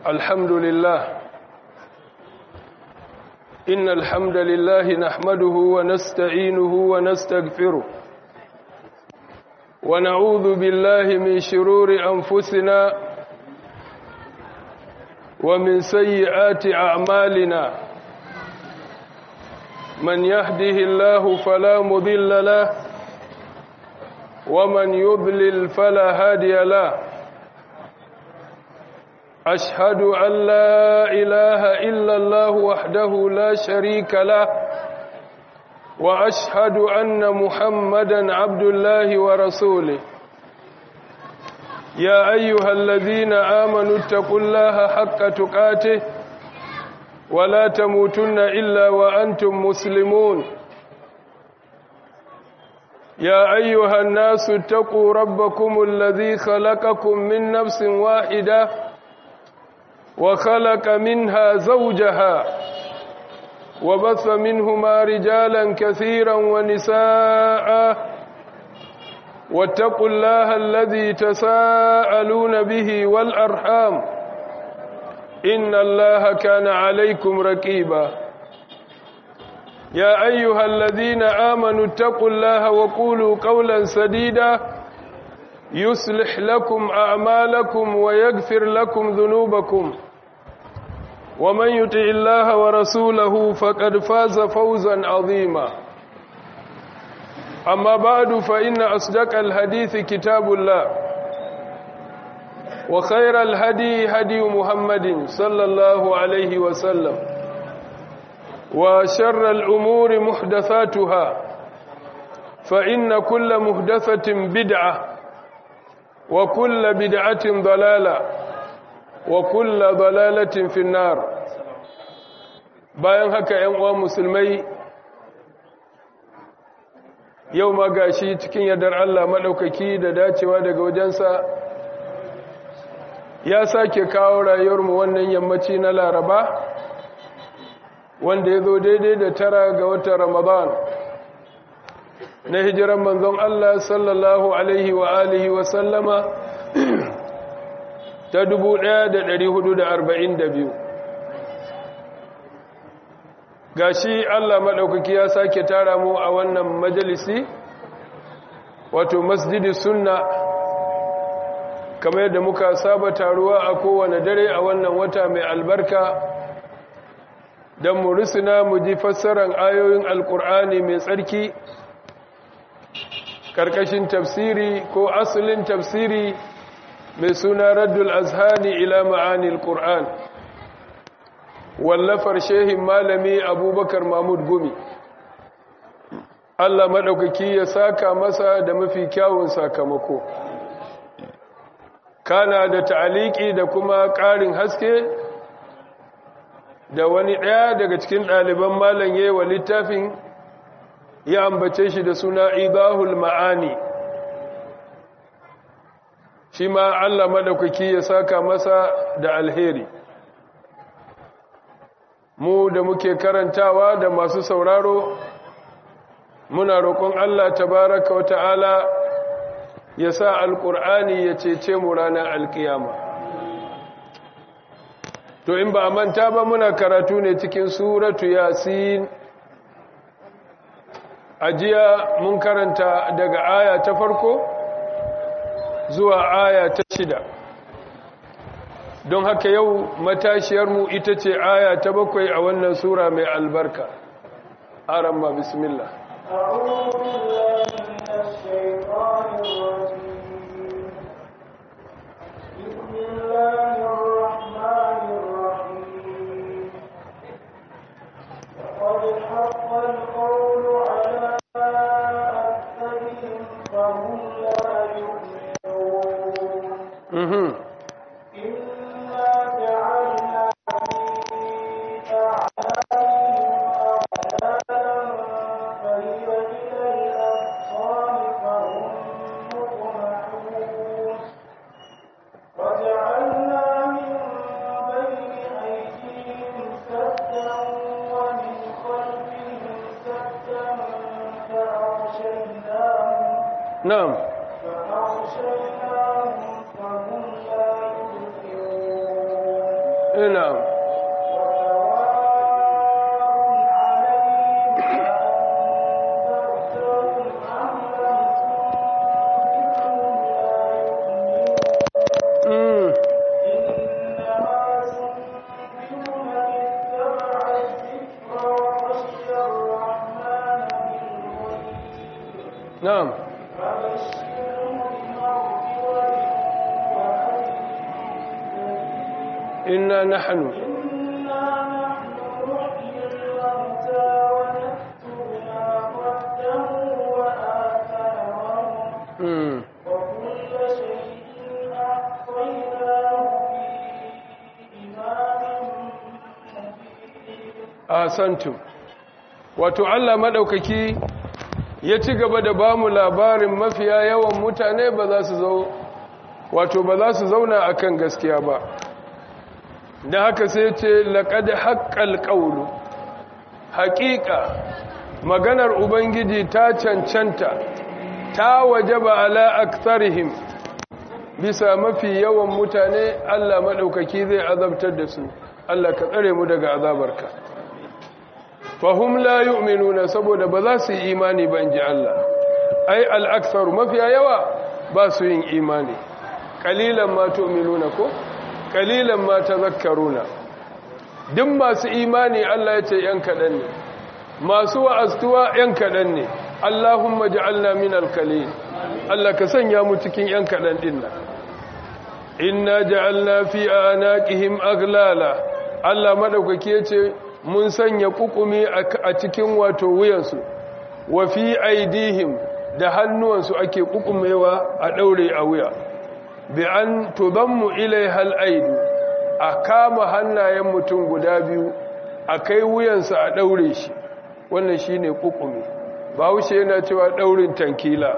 الحمد لله إن الحمد لله نحمده ونستعينه ونستغفره ونعوذ بالله من شرور أنفسنا ومن سيئات أعمالنا من يهده الله فلا مضل له ومن يضلل فلا هادي له أشهد أن لا إله إلا الله وحده لا شريك له وأشهد أن محمدا عبد الله ورسوله يا أيها الذين آمنوا اتقوا الله حق تقاته ولا تموتن إلا وأنتم مسلمون يا أيها الناس اتقوا ربكم الذي خلقكم من نفس واحدة وخلق منها زوجها وبث منهما رجالا كثيرا ونساء واتقوا الله الذي تساءلون به والأرحام إن الله كان عليكم ركيبا يا أيها الذين آمنوا اتقوا الله وقولوا قولا سديدا يصلح لكم أعمالكم ويغفر لكم ذنوبكم ومن يطع الله ورسوله فقد فاز فوزا عظيما أما بعد فإن أصدق الحديث كتاب الله وخير الهدي هدي محمد صلى الله عليه وسلم وشر الأمور محدثاتها فإن كل محدثة بدعة وكل بدعة ضلالة وكل ضلالة في النار bayan haka ‘yan uwa musulmai yau ma gashi cikin yardar Allah maɗaukaki da dacewa daga wajensa ya sake kawo rayuwarmu wannan yammaci na laraba wanda ya zo daidai da tara ga watan ramadan na hijiran manzon Allah sallallahu alaihi wa alihi wa sallama ta 1442 gashi Allah maɗaukaki ya sake tara mu a wannan majalisi wato masjidi sunna kamar yadda muka saba taruwa a kowane dare a wannan wata mai albarka don mu risina mu ji fassarar ayoyin alkur'ani mai tsarki ƙarƙashin tafsiri ko asalin tafsiri mai suna raddul azhani ila ma'anil qur'an wallafar shehin malami abubakar mahmud gumi allah maɗaukaki ya saka masa da mafi kyawun sakamako kana da ta'aliki da kuma ƙarin haske da wani ɗaya daga cikin ɗaliban malam wa littafin ya ambace shi da suna idahul ma'ani shi ma Allah madaukaki ya saka masa da alheri mu da muke karantawa da masu sauraro muna roƙon Allah tabaraka wa ta'ala ya sa alƙur'ani ya cece mu ranar alƙiyama to in ba a manta ba muna karatu ne cikin suratu yasin ajiya mun karanta daga aya ta farko zuwa aya ta shida don haka yau matashiyarmu ita ce aya ta bakwai a wannan sura mai albarka aramma bismillah أعوذ بالله من الشيطان الرجيم بسم الله الرحمن الرحيم لقد حق القول على أكثرهم فهم لا يؤمنون mhm إنا جعلنا في أعناقهم أغلالا فهي إلى الأذقان فهم مقمحون وجعلنا من بين أيديهم سدا ومن خلفهم سدا فأغشيناهم na'am فأغشيناهم فهم لا يبصرون ina mm. na'am inna nahnu mm. وكل شيء أحصيناه في إمام مبين asantum wato Allah madaukaki ya ci gaba da bamu labarin mafiya yawan mutane ba za su zo wato ba za su zauna akan gaskiya ba da haka sai ce laqad haqqal qawlu haqiqa maganar ubangiji ta cancanta ta wajaba ala aktharihim bisa mafi yawan mutane Allah madaukaki zai azabtar da su Allah ka tsare mu daga azabarka fahum la yu'minuna saboda ba za su yi imani ba inji Allah ai al-aktharu mafiya yawa ba su yin imani qalilan ma tu'minuna ko qalilan ma tadhakkaruna duk masu imani Allah ya ce yan kadan ne masu wa'astuwa yan kadan ne Allahumma ja'alna minal qalil Allah ka sanya mu cikin yan kadan din nan inna ja'alna fi anaqihim aglala Allah madaukake yace mun sanya kukumi a cikin wato wuyansu wa fi aidihim da hannuwansu ake kukumewa a daure a wuya bi an tudammu ilaiha al-aidu a kama hannayen mutum guda biyu a kai wuyansa a daure shi wannan shine kukumi bawushe yana cewa daurin tankila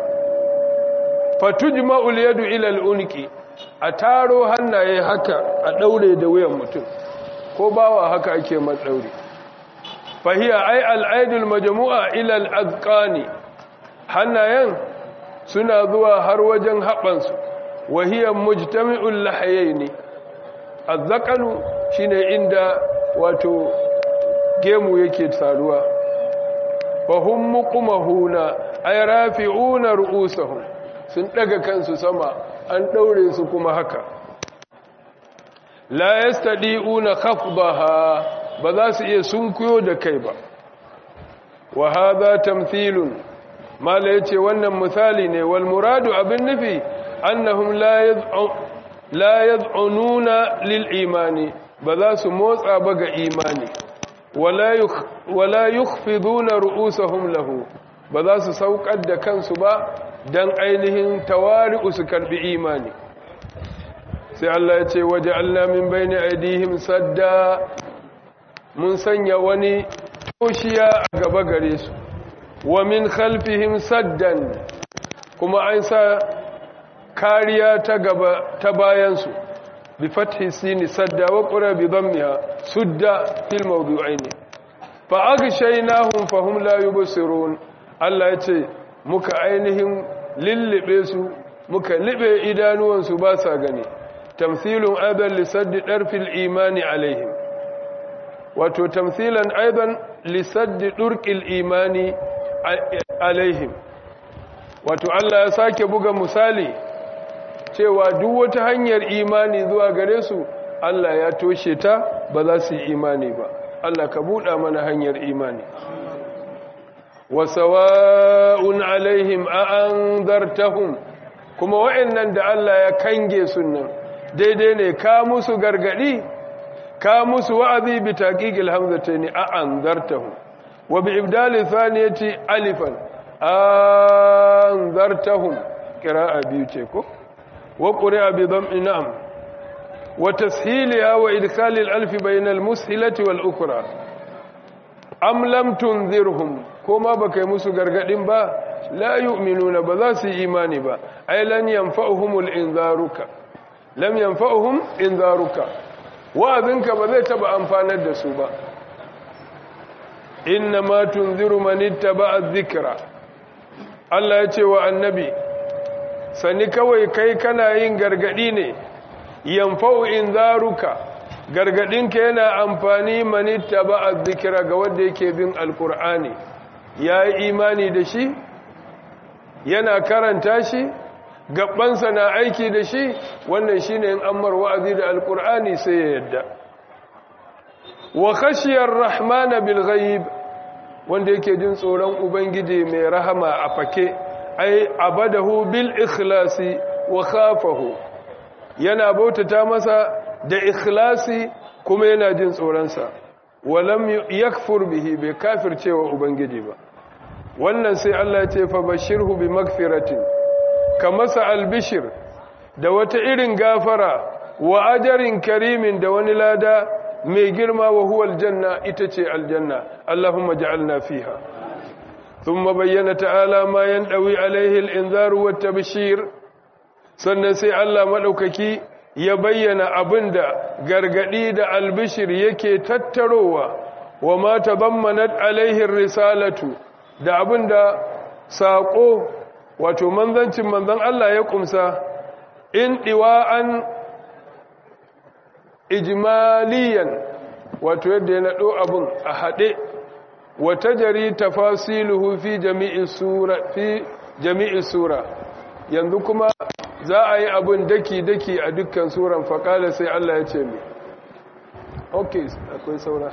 fatujma'ul yadu ila al-unqi a taro hannaye haka a daure da wuyan mutum ko bawa haka ake matsauri fahiya ai al'aidul majmu'a ila al'azqani hannayen suna zuwa har wajen haɓansu wahiya mujtami'ul lahayaini azzaqanu shine inda wato gemu yake taruwa fahum muqmahuna ay rafi'una ru'usahum sun daga kansu sama an daure su kuma haka la yastadi'una khafdaha ba za su iya sunkuyo da kai ba wa hadha tamthilun mala yace wannan misali ne wal muradu abin nufi annahum la yad'u la yad'ununa lil imani ba za su motsa ba ga imani wala yukh wala yukhfiduna ru'usahum lahu ba za su saukar da kansu ba dan ainihin tawari'u su karbi imani sai Allah ya ce waje Allah min bayni aidihim sadda mun sanya wani toshiya a gaba gare su wa min khalfihim saddan kuma an sa kariya ta gaba ta bayan su bi fathi sini sadda wa qura bi dhammiha sudda fil mawdu'ain fa aghshaynahum fahum la yubsirun Allah ya ce muka ainihin lillibe su muka libe idanuwansu ba sa gani tamthilun aidan lisaddi darfil imani alaihim wato tamthilan aidan lisaddi durqil imani alaihim wato Allah ya sake buga misali cewa duk wata hanyar imani zuwa gare su Allah ya toshe ta ba za su yi imani ba Allah ka buɗa mana hanyar imani wa sawa'un alaihim a anzartahum kuma wa'annan da Allah ya kange sunan daidai ne ka musu gargadi ka musu wa'azi bi taqiqil hamzatayn a anzartahum wa bi ibdali thaniyati alifan anzartahum qira'a biyu ce ko wa qira'a bi dhammi na'am wa tashiliha wa idkhali al-alf bayna al-mushilati wal ukra am lam tunzirhum koma baka yi musu gargadin ba la yu'minuna ba za su yi imani ba ay lan yanfa'uhumul inzaruka lam yanfa'uhum inzaruka wa'azinka ba zai taba amfanar da su ba inna ma tunziru man ittaba'a dhikra Allah ya ce wa annabi sani kawai kai kana yin gargadi ne yanfa'u inzaruka gargadinka yana amfani manitta ba a zikira ga wanda yake bin alkur'ani ya yi imani da shi yana karanta shi gabansa na aiki da shi wannan shi ne in ammar wa'azi da alkur'ani sai ya yadda wa khashiyar rahmana bil ghaib wanda yake jin tsoron ubangiji mai rahama a fake ai abadahu bil ikhlasi wa khafahu yana bautata masa da ikhlasi kuma yana jin tsoronsa walam yakfur bihi bai kafircewa ubangiji ba wannan sai Allah ya ce fa bashirhu bi magfiratin ka masa albishir da wata irin gafara wa ajarin karimin da wani lada mai girma wa huwa aljanna ita ce aljanna Allahumma ja'alna fiha thumma bayyana ta'ala ma yandawi alaihi al-inzaru wat tabshir sannan sai Allah madaukaki ya bayyana abinda gargadi da albishir yake tattarowa wa ma tabammanat alaihi risalatu da abinda sako wato manzancin manzan Allah ya kumsa in diwa'an ijmaliyan wato yadda ya naɗo abin a haɗe wata jari tafasiluhu fi jami'i sura fi jami'i sura yanzu kuma za a yi abin daki-daki a dukkan suran faƙala sai Allah ya ce mai ok akwai saura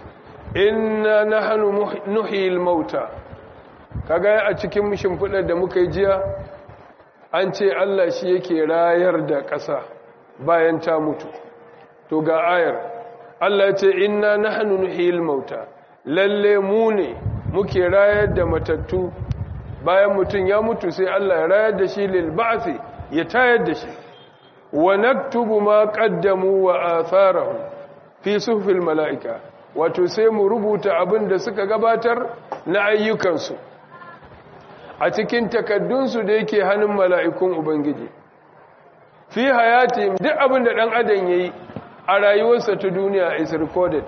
inna nahnu nuhil mauta kaga a cikin shimfiɗar da muka yi jiya an ce Allah shi yake rayar da ƙasa bayan ta mutu to ga ayar Allah ce inna nahnu nuhil mauta lalle mu ne muke rayar da matattu bayan mutum ya mutu sai Allah ya rayar da shi lil ba'thi ya tayar da shi wa naktubu ma qaddamu wa atharahum fi suhufil mala'ika wato sai mu rubuta abin da suka gabatar na ayyukansu a cikin takaddunsu da yake hannun mala'ikun Ubangiji. Fi hayati duk abin da ɗan adam ya yi a rayuwarsa ta duniya is recorded.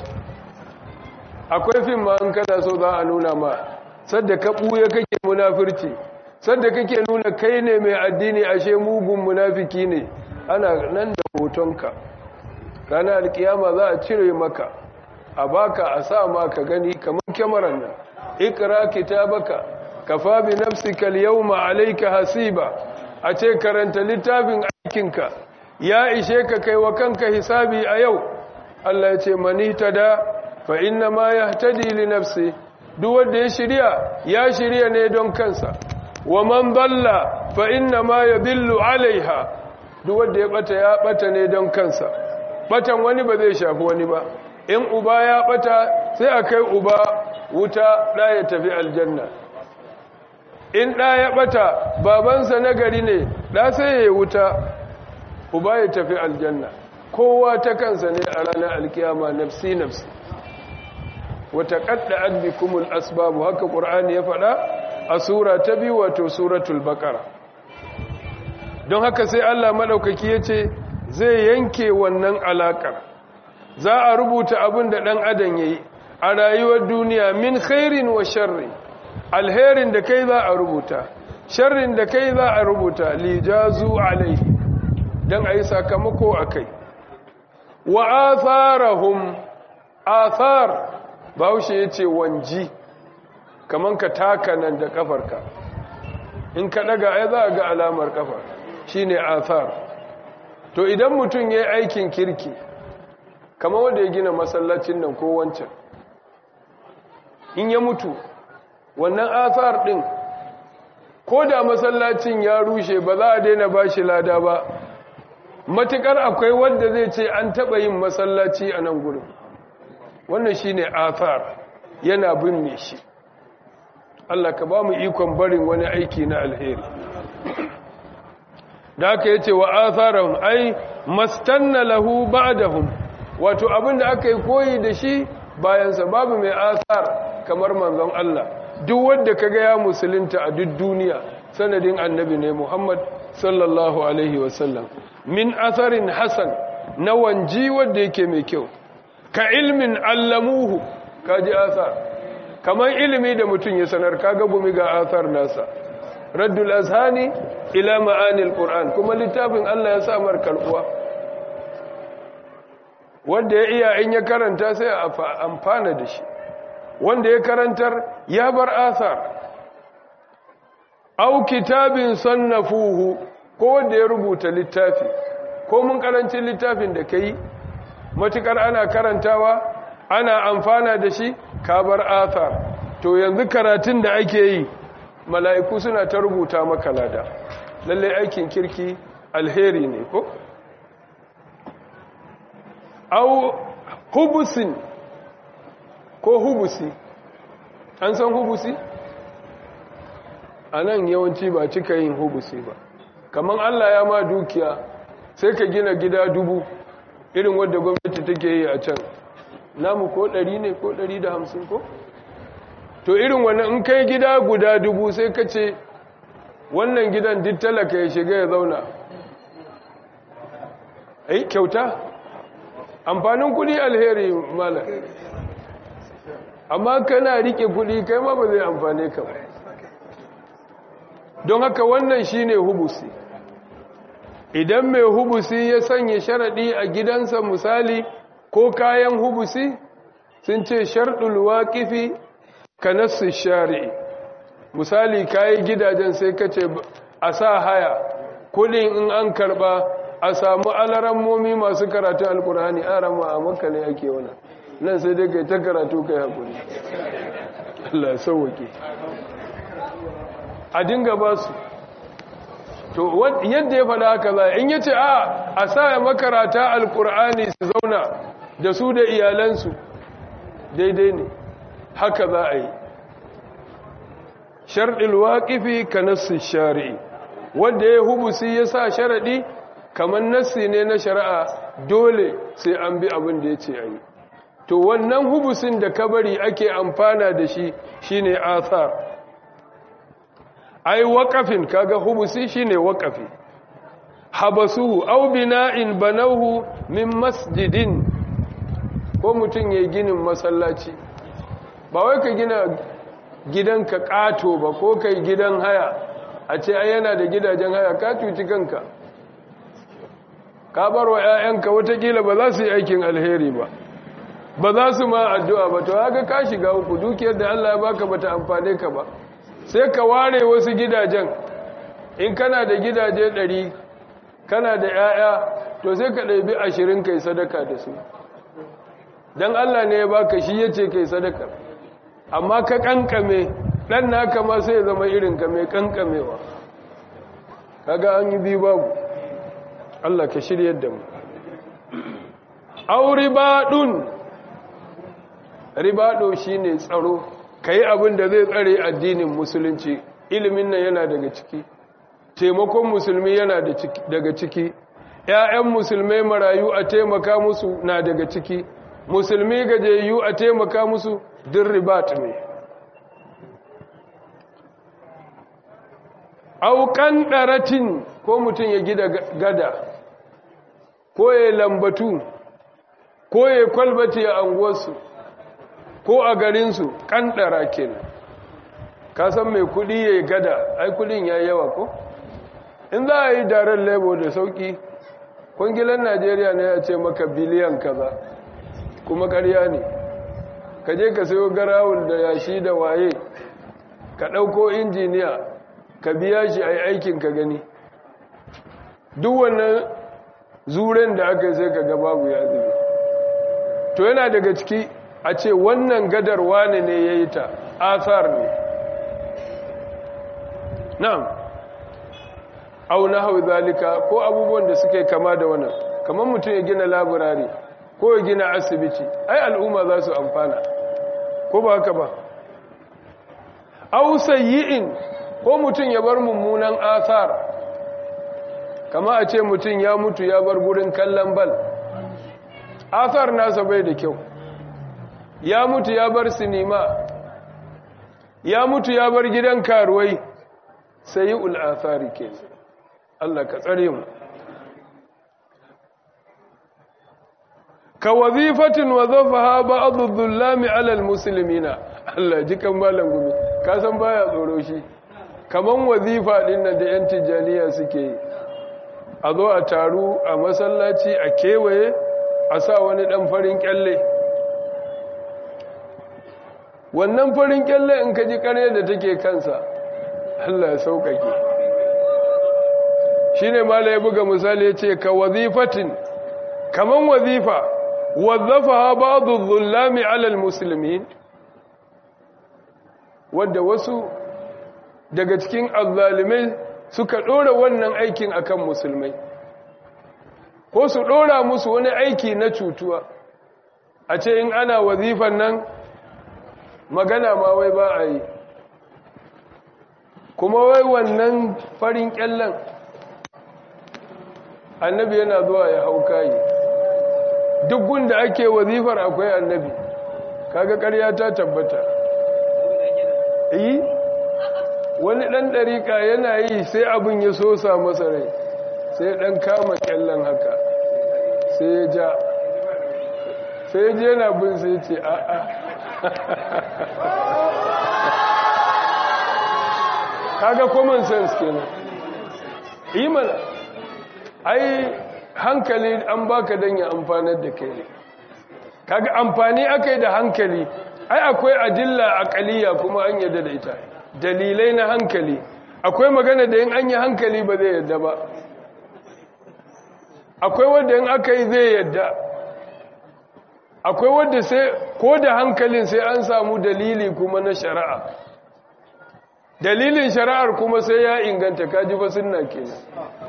Akwai fim ma an kada so za a nuna ma, sadda ka ɓuya kake munafirci, sadda kake nuna kai ne mai addini ashe mugun munafiki ne, ana nan da hotonka. Ranar alkiyama za a cire maka, a baka a sa ma ka gani kamar kyamarar nan, ikira kitabaka kafa bi nafsika al-yawma alayka hasiba a ce karanta littafin aikinka ya ishe ka kai wa kanka hisabi a yau Allah ya ce mani tada fa inna ma yahtadi li nafsi duk wanda ya shirya ya shirya ne don kansa wa man dalla fa inna ma yadillu alaiha duk wanda ya bata ya bata ne don kansa batan wani ba zai shafi wani ba in uba ya bata sai a kai uba wuta da ya tafi aljanna in ɗa ya ɓata babansa na gari ne ɗa sai ya wuta uba ya tafi aljanna kowa ta kansa ne a ranar alkiyama nafsi nafsi wata ƙadda adbikumul asbabu haka ƙur'ani ya faɗa a sura ta biyu wato suratul baƙara don haka sai allah maɗaukaki ya ce zai yanke wannan alaƙar za a rubuta abin da ɗan adam ya yi a rayuwar duniya min khairin wa sharri alherin da kai za a rubuta sharrin da kai za a rubuta lijazu alaihi don a yi sakamako a kai wa atharahum athar bahaushe ya ce wanji kaman ka taka nan da kafarka in ka daga ai za a ga alamar kafa shine athar to idan mutum ya yi aikin kirki kamar wanda ya gina masallacin nan ko wancan in ya mutu wannan athar din ko da masallacin ya rushe ba za a daina ba shi lada ba matukar akwai wanda zai ce an taba yin masallaci a nan gurin wannan shine athar yana binne shi Allah ka ba mu ikon barin wani aiki na alheri da aka yace wa atharahum ai mastanna lahu ba'dahum wato abinda aka yi koyi da shi bayan sa babu mai athar kamar manzon Allah duk wanda kaga ya musulunta a duk duniya sanadin annabi ne Muhammad sallallahu alaihi wasallam min atharin hasan na wanji wanda yake mai kyau ka ilmin allamuhu kaji athar kamar ilimi da mutum ya sanar kaga gumi ga athar nasa raddul azhani ila ma'anil qur'an kuma littafin Allah ya sa mar karbuwa wanda ya iya in ya karanta sai a amfana da shi wanda ya karantar ya bar asar au kitabin sannafuhu ko wanda ya rubuta littafi ko mun karancin littafin da kai matukar ana karantawa ana amfana da shi ka bar asar to yanzu karatun da ake yi mala'iku suna ta rubuta maka lada lalle aikin kirki alheri ne ko au hubusin ko hubusi an san hubusi a nan yawanci ba cika yin hubusi ba kamar allah ya ma dukiya sai ka gina gida dubu irin wadda gwamnati take yi a can namu ko ɗari ne ko ɗari da hamsin ko to irin wannan in kai gida guda dubu sai ka ce wannan gidan duk talaka ya shiga ya zauna ai kyauta amfanin kudi alheri mala amma kana rike kudi kai ma ba zai amfane ka ba don haka wannan shine hubusi idan mai hubusi ya sanya sharadi a gidansa misali ko kayan hubusi sun ce sharɗul waqifi ka nassu shari'i misali kayi gidajen sai ka ce a sa haya kudin in an karba a samu alarammomi masu karatu alkur'ani a rama a makka ne ake wana nan sai dai kai ta karatu kai hakuri Allah sauwake a dinga ba su to yadda ya faɗa haka za in yace a a sa makarata alkur'ani su zauna da su da iyalansu daidai ne haka za a yi sharɗin waƙifi ka nassi shari'i wanda ya hubusi ya sa sharaɗi kamar nassi ne na shari'a dole sai an bi abin da ya ce a yi to wannan hubusin da kabari ake amfana da shi shine athar ai waƙafin kaga hubusi shine waƙafi habasuhu au bina'in banahu min masjidin ko mutum ya ginin masallaci ba wai ka gina gidanka ƙato ba ko kai gidan haya a ce ai yana da gidajen haya ka cuci kanka ka bar wa 'ya'yanka watakila ba za su yi aikin alheri ba ba za su ma addu'a ba to haka ka shiga uku dukiyar da Allah ya baka bata amfane ka ba sai ka ware wasu gidajen in kana da gidaje ɗari kana da 'ya'ya to sai ka ɗabi ashirin kai sadaka da su don Allah ne ya baka shi ya ce kai sadaka amma ka kankame ɗan naka ma sai ya zama irinka mai kankamewa kaga an yi biyu babu Allah ka shirya da mu au ribaɗun ribaɗo shi ne tsaro ka yi abin da zai tsare addinin musulunci ilimin nan yana daga ciki taimakon musulmi yana daga ciki ‘ya'yan musulmai marayu a taimaka musu na daga ciki musulmi gajiyayyu a taimaka musu din ribat ne aukan ɗaratin ko mutum ya gida gada ko ya lambatu ko ya kwalbati a anguwarsu ko a garinsu ƙanɗara kenan ka san mai kudi ya gada ai kudin ya yawa ko in za a yi daren lebo da sauki kwangilan najeriya ne ya ce maka biliyan kaza kuma karya ne ka je ka sayo garawul da yashi da waye ka ɗauko injiniya ka biya shi a yi aikin ka gani duk wannan zuren da aka yi sai ka babu ya zube to yana daga ciki a ce wannan gadar wane ne ya yi ta asar ne na'am au na hau zalika ko abubuwan da suke kama da wannan kamar mutum ya gina laburare ko ya gina asibiti ai al'umma za su amfana ko ba haka ba au sayyi'in ko mutum ya bar mummunan asar kama a ce mutum ya mutu ya bar gurin kallon bal asar nasa bai da kyau ya mutu ya bar sinima ya mutu ya bar gidan karuwai sai ul'athari ke Allah ka tsare mu ka wazifatin wazafaha ba'dhu dhullami 'ala al-muslimina Allah jikan malam gumi ka san baya tsoro shi kaman wazifa din nan da yan tijaniya suke yi a zo a taru a masallaci a kewaye a sa wani ɗan farin kyalle wannan farin kyalle in ka ji ƙarya da take kansa Allah ya sauƙaƙe shi ne mala ya buga misali ya ce ka wazifatin kaman wazifa wazzafa ha ba zullami alal musulmi wadda wasu daga cikin azzalimai suka ɗora wannan aikin akan musulmai ko su ɗora musu wani aiki na cutuwa a ce in ana wazifan nan magana ma wai ba a yi kuma wai wannan farin kyallen annabi yana zuwa ya hau kayi duk gunda ake wazifar akwai annabi kaga ƙarya ta tabbata yi wani ɗan ɗariƙa yana yi sai abin ya sosa masa rai sai ɗan kama kyallen haka sai ya ja sai ya je yana bin sai ce a'a kaga common sense kenan yi mana ai hankali an baka don ya amfanar da kai ne kaga amfani aka yi da hankali ai akwai adilla akaliya kuma an yadda da ita dalilai na hankali akwai magana da yin an yi hankali ba zai yadda ba akwai wadda yin aka yi zai yadda akwai wadda sai ko da hankalin sai an samu dalili kuma na shari'a dalilin shari'ar kuma sai ya inganta kaji ba sunna kenan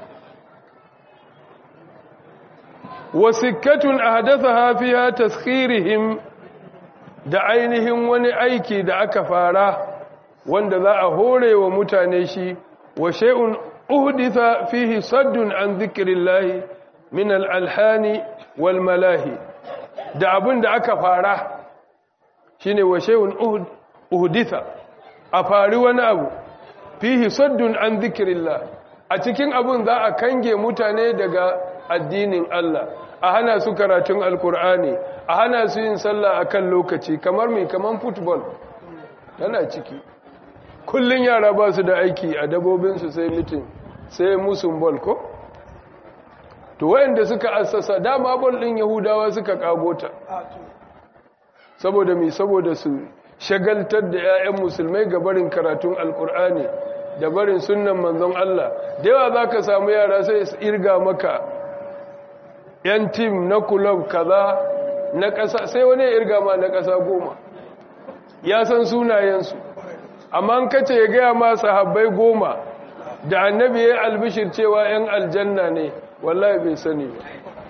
wasikkatun ahdathaha fiha taskhirihim da ainihin wani aiki da aka fara wanda za a hore wa mutane shi wa shay'un uhditha fihi saddun an dhikrillahi min al-alhani wal malahi da abin da aka fara shine wa shay'un uhditha a fari wani abu fihi saddun an dhikrillah a cikin abun za a kange mutane daga addinin Allah a hana su karatun alkur'ani a hana su yin sallah akan lokaci kamar mai kamar football tana ciki kullun yara ba su da aiki a dabobinsu sai mitin sai musun ball ko to wayanda suka assasa dama ball din yahudawa suka kagota saboda mi saboda su shagaltar da 'ya'yan musulmai ga barin karatun alkur'ani da barin sunnan manzon Allah da yawa za ka samu yara sai su irga maka 'yan tim na kulob kaza na ƙasa sai wani ya irga ma na ƙasa goma ya san sunayensu amma an kace ya gaya ma sahabbai goma da annabi ya albishir cewa 'yan aljanna ne wallahi bai sani ba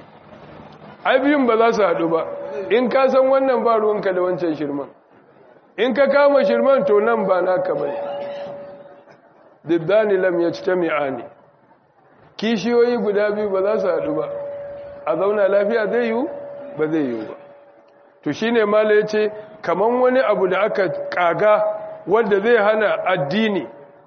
ai biyun ba za su haɗu ba in ka san wannan ba ruwanka da wancan shirman in ka kama shirman to nan ba naka bane diddani lam yajtami'ani kishiyoyi guda biyu ba za su haɗu ba a zauna lafiya zai yiwu ba zai yiwu ba to shine mala yace kaman wani abu da aka kaga wanda zai hana addini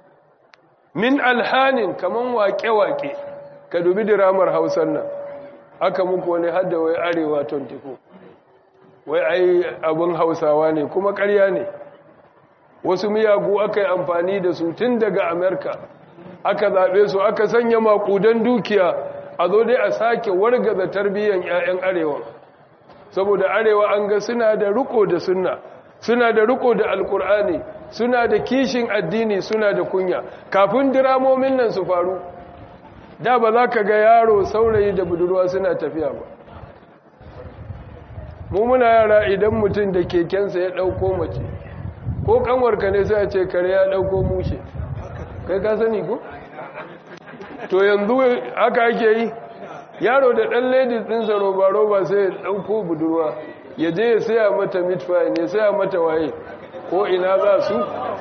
min alhanin kaman waƙe-waƙe ka dubi diramar hausar nan aka muku wani hadda wai arewa 24 wai ai abin hausawa ne kuma ƙarya ne wasu miyagu aka yi amfani da su tun daga amerika aka zaɓe su aka sanya maƙudan dukiya a zo dai a sake wargaza tarbiyyar 'ya'yan arewa saboda arewa an ga suna da riko da sunna suna da riko da alkur'ani suna da kishin addini suna da kunya kafin diramomin nan su faru da ba za ka ga yaro saurayi da budurwa suna tafiya ba mu muna yara idan mutum da kekensa ya ɗauko mace ko kanwarka ne sai a ce kare ya ɗauko mushe kai ka sani ko? to yanzu haka ake yi yaro da ɗan ladies ɗinsa roba-roba sai ya ɗauko budurwa ya je ya saya mata mitfai ne saya mata waye ko ina za su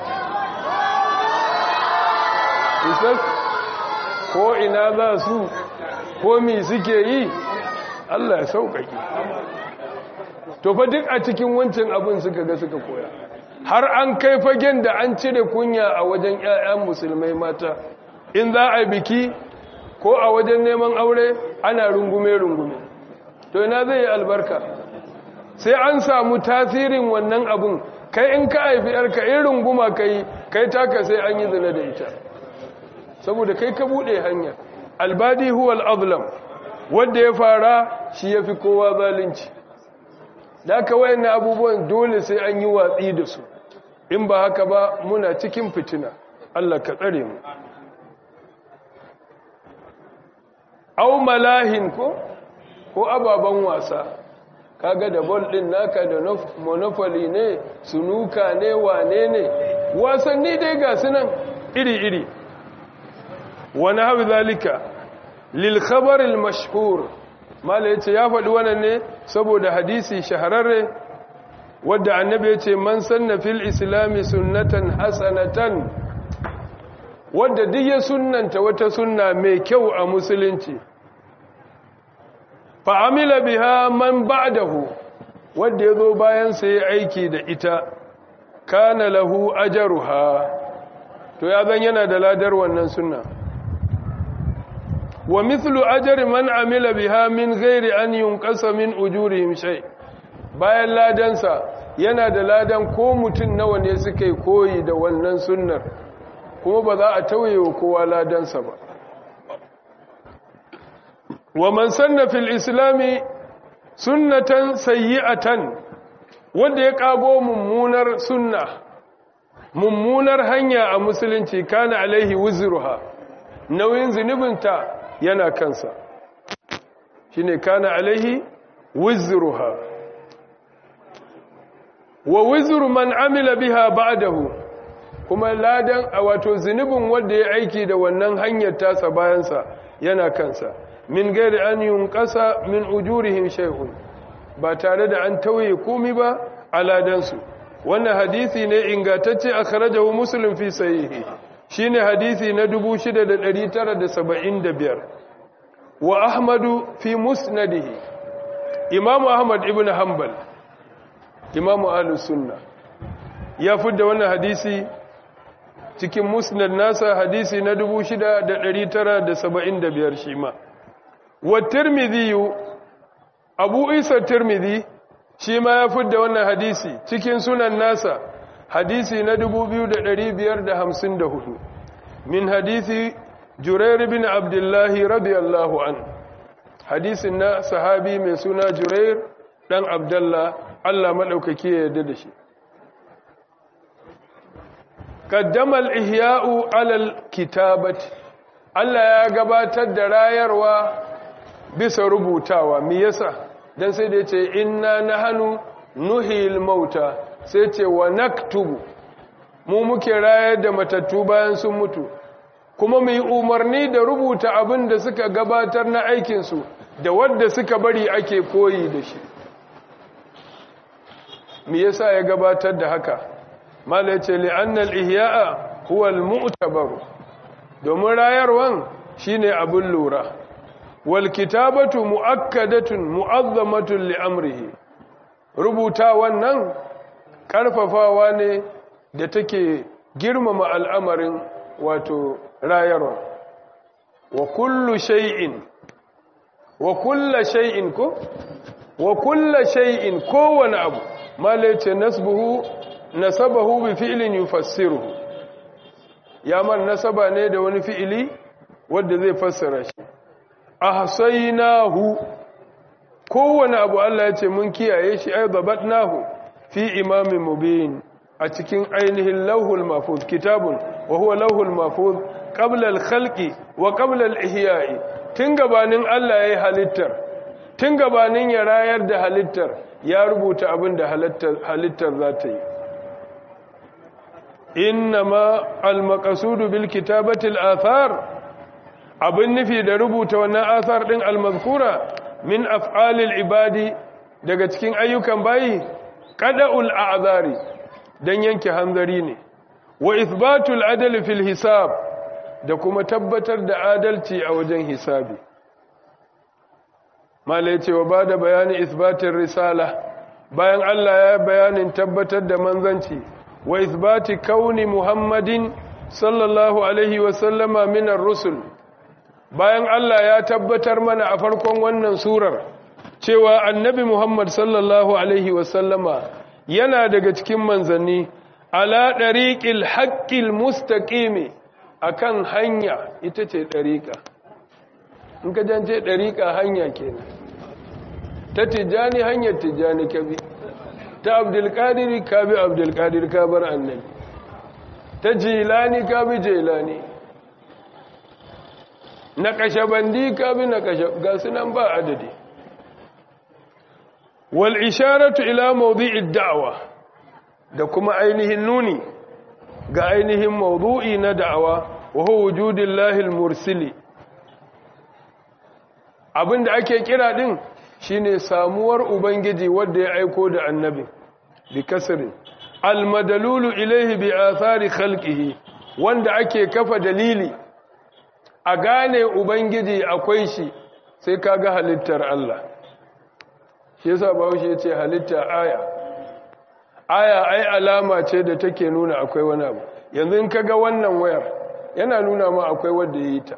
isas ko ina za su ko mi suke yi allah ya sauƙaƙi to fa duk a cikin wancan abin suka ga suka koya har an kai fagen da an cire kunya a wajen 'ya'yan musulmai mata in za a biki ko a wajen neman aure ana rungume-rungume to ina zai yi albarka sai an samu tasirin wannan abun kai in ka haifi yarka in runguma kai kai taka sai an yi zina da ita saboda kai ka bude hanya albadi huwal azlam wanda ya fara shi ya fi kowa zalunci da aka wayan abubuwan dole sai an yi watsi da su in ba haka ba muna cikin fitina Allah ka tsare mu au malahin ko ko ababen wasa kaga da bol din naka da monopoly ne sunuka ne wane ne wasanni dai ga sunan iri-iri wani hau zalika lil khabaril mashhur mala yace ya faɗi wannan ne saboda hadisi shahararre wadda annabi yace man sanna fil islami sunnatan hasanatan wadda duk ya sunnanta wata sunna mai kyau a musulunci fa'amila biha man ba'dahu wadda ya zo bayan sai aiki da ita kana lahu ajaruha to ya zan yana da ladar wannan sunna wa mithlu ajri man amila biha min ghairi an yunqasa min ujurihim shay bayan ladansa yana da ladan ko mutun nawa ne suka yi koyi da wannan sunnar kuma ba za a tauye wa kowa ladansa ba wa man sanna fil islami sunnatan sayyi'atan wanda ya kago mummunar sunna mummunar hanya a musulunci kana alaihi wuzruha nauyin zunubinta yana kansa shine kana alaihi wuzruha wa wuzru man amila biha ba'dahu kuma ladan a wato zunubin wanda ya aiki da wannan hanyar tasa bayansa yana kansa min gairi an yunqasa min ujurihim shay'un ba tare da an tauye komai ba a ladansu wannan hadisi ne ingantacce akhrajahu muslim fi sahihi shine hadisi na 6975 wa ahmadu fi musnadihi imamu ahmad ibn hanbal imamu ahlus sunna ya fidda wannan hadisi cikin musnad nasa hadisi na 6975 shi ma wa tirmidhi abu isa tirmidhi shi ma ya fidda wannan hadisi cikin sunan nasa hadisi na 2554 min hadisi jurair bin abdullahi radiyallahu an hadisin na sahabi mai suna jurair dan abdullah Allah madaukake ya yarda da shi qaddama al-ihya'u 'ala al-kitabati Allah ya gabatar da rayarwa bisa rubutawa me yasa dan sai da yace inna nahnu nuhil mauta sai ce wa naktubu mu muke rayar da matattu bayan sun mutu kuma mu yi umarni da rubuta abin da suka gabatar na aikinsu da wadda suka bari ake koyi da shi me yasa ya gabatar da haka mala yace li'annal ihya'a huwa al-mu'tabar domin rayarwan shine abin lura wal kitabatu muakkadatun mu'azzamatun li amrihi rubuta wannan karfafawa ne da take girmama al'amarin wato rayarwa wa kullu shay'in wa kullu shay'in ko wa kullu shay'in kowane abu malace nasbuhu nasabahu bi fi'lin yufassiruhu ya man nasaba ne da wani fi'ili wanda zai fassara shi ahsaynahu kowane abu Allah ya ce mun kiyaye shi ay dabatnahu fi imamin mubin a cikin ainihin lauhul mahfuz kitabun wa huwa lauhul mahfuz qabla al-khalqi wa qabla al-ihya'i tun gabanin Allah yayi halittar tun gabanin ya rayar da halittar ya rubuta abin da halittar za ta yi innama al-maqsudu bil kitabati al-athar abin nufi da rubuta wannan athar din al-mazkura min af'alil ibadi daga cikin ayyukan bayi qada'ul a'zari dan yanke hanzari ne wa ithbatul adli fil hisab da kuma tabbatar da adalci a wajen hisabi malai ce wa bada bayani ithbatir risala bayan Allah ya bayanin tabbatar da manzanci wa ithbati kauni muhammadin sallallahu alaihi wa sallama minar rusul bayan Allah ya tabbatar mana a farkon wannan surar cewa annabi Muhammad sallallahu alaihi wa sallama yana daga cikin manzanni ala ɗariƙil haƙƙil mustaƙimi a kan hanya ita ce ɗariƙa in ka jance ɗariƙa hanya kenan ta tijjani hanyar tijjani ka bi ta abdulkadiri ka bi abdulkadir ka bar annabi ta jilani ka bi jilani na kashabandi ka bi na kashab ga sunan ba adadi wal isharatu ila mawdi'id da'wa da kuma ainihin nuni ga ainihin mawdu'i na da'awa wa huwa wujudillahi al-mursili abinda ake kira din shine samuwar ubangiji wanda ya aiko da annabi bi kasrin al-madalulu ilayhi bi athari khalqihi wanda ake kafa dalili a gane ubangiji akwai shi sai kaga halittar Allah shi yasa bahaushe ya ce halitta aya aya ai alama ce da take nuna akwai wani abu yanzu in kaga wannan wayar yana nuna ma akwai wanda ya yi ta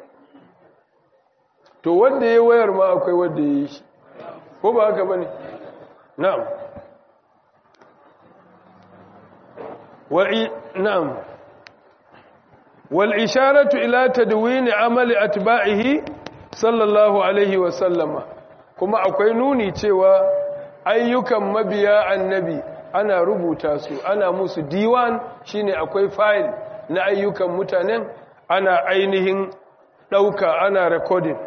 to wanda ya wayar ma akwai wanda ya yi shi ko ba haka bane na'am wa'i na'am wal isharatu ila tadwini amali atba'ihi sallallahu alaihi wa sallama kuma akwai nuni cewa ayyukan mabiya annabi ana rubuta su ana musu diwan shine akwai file na ayyukan mutanen ana ainihin ɗauka ana recording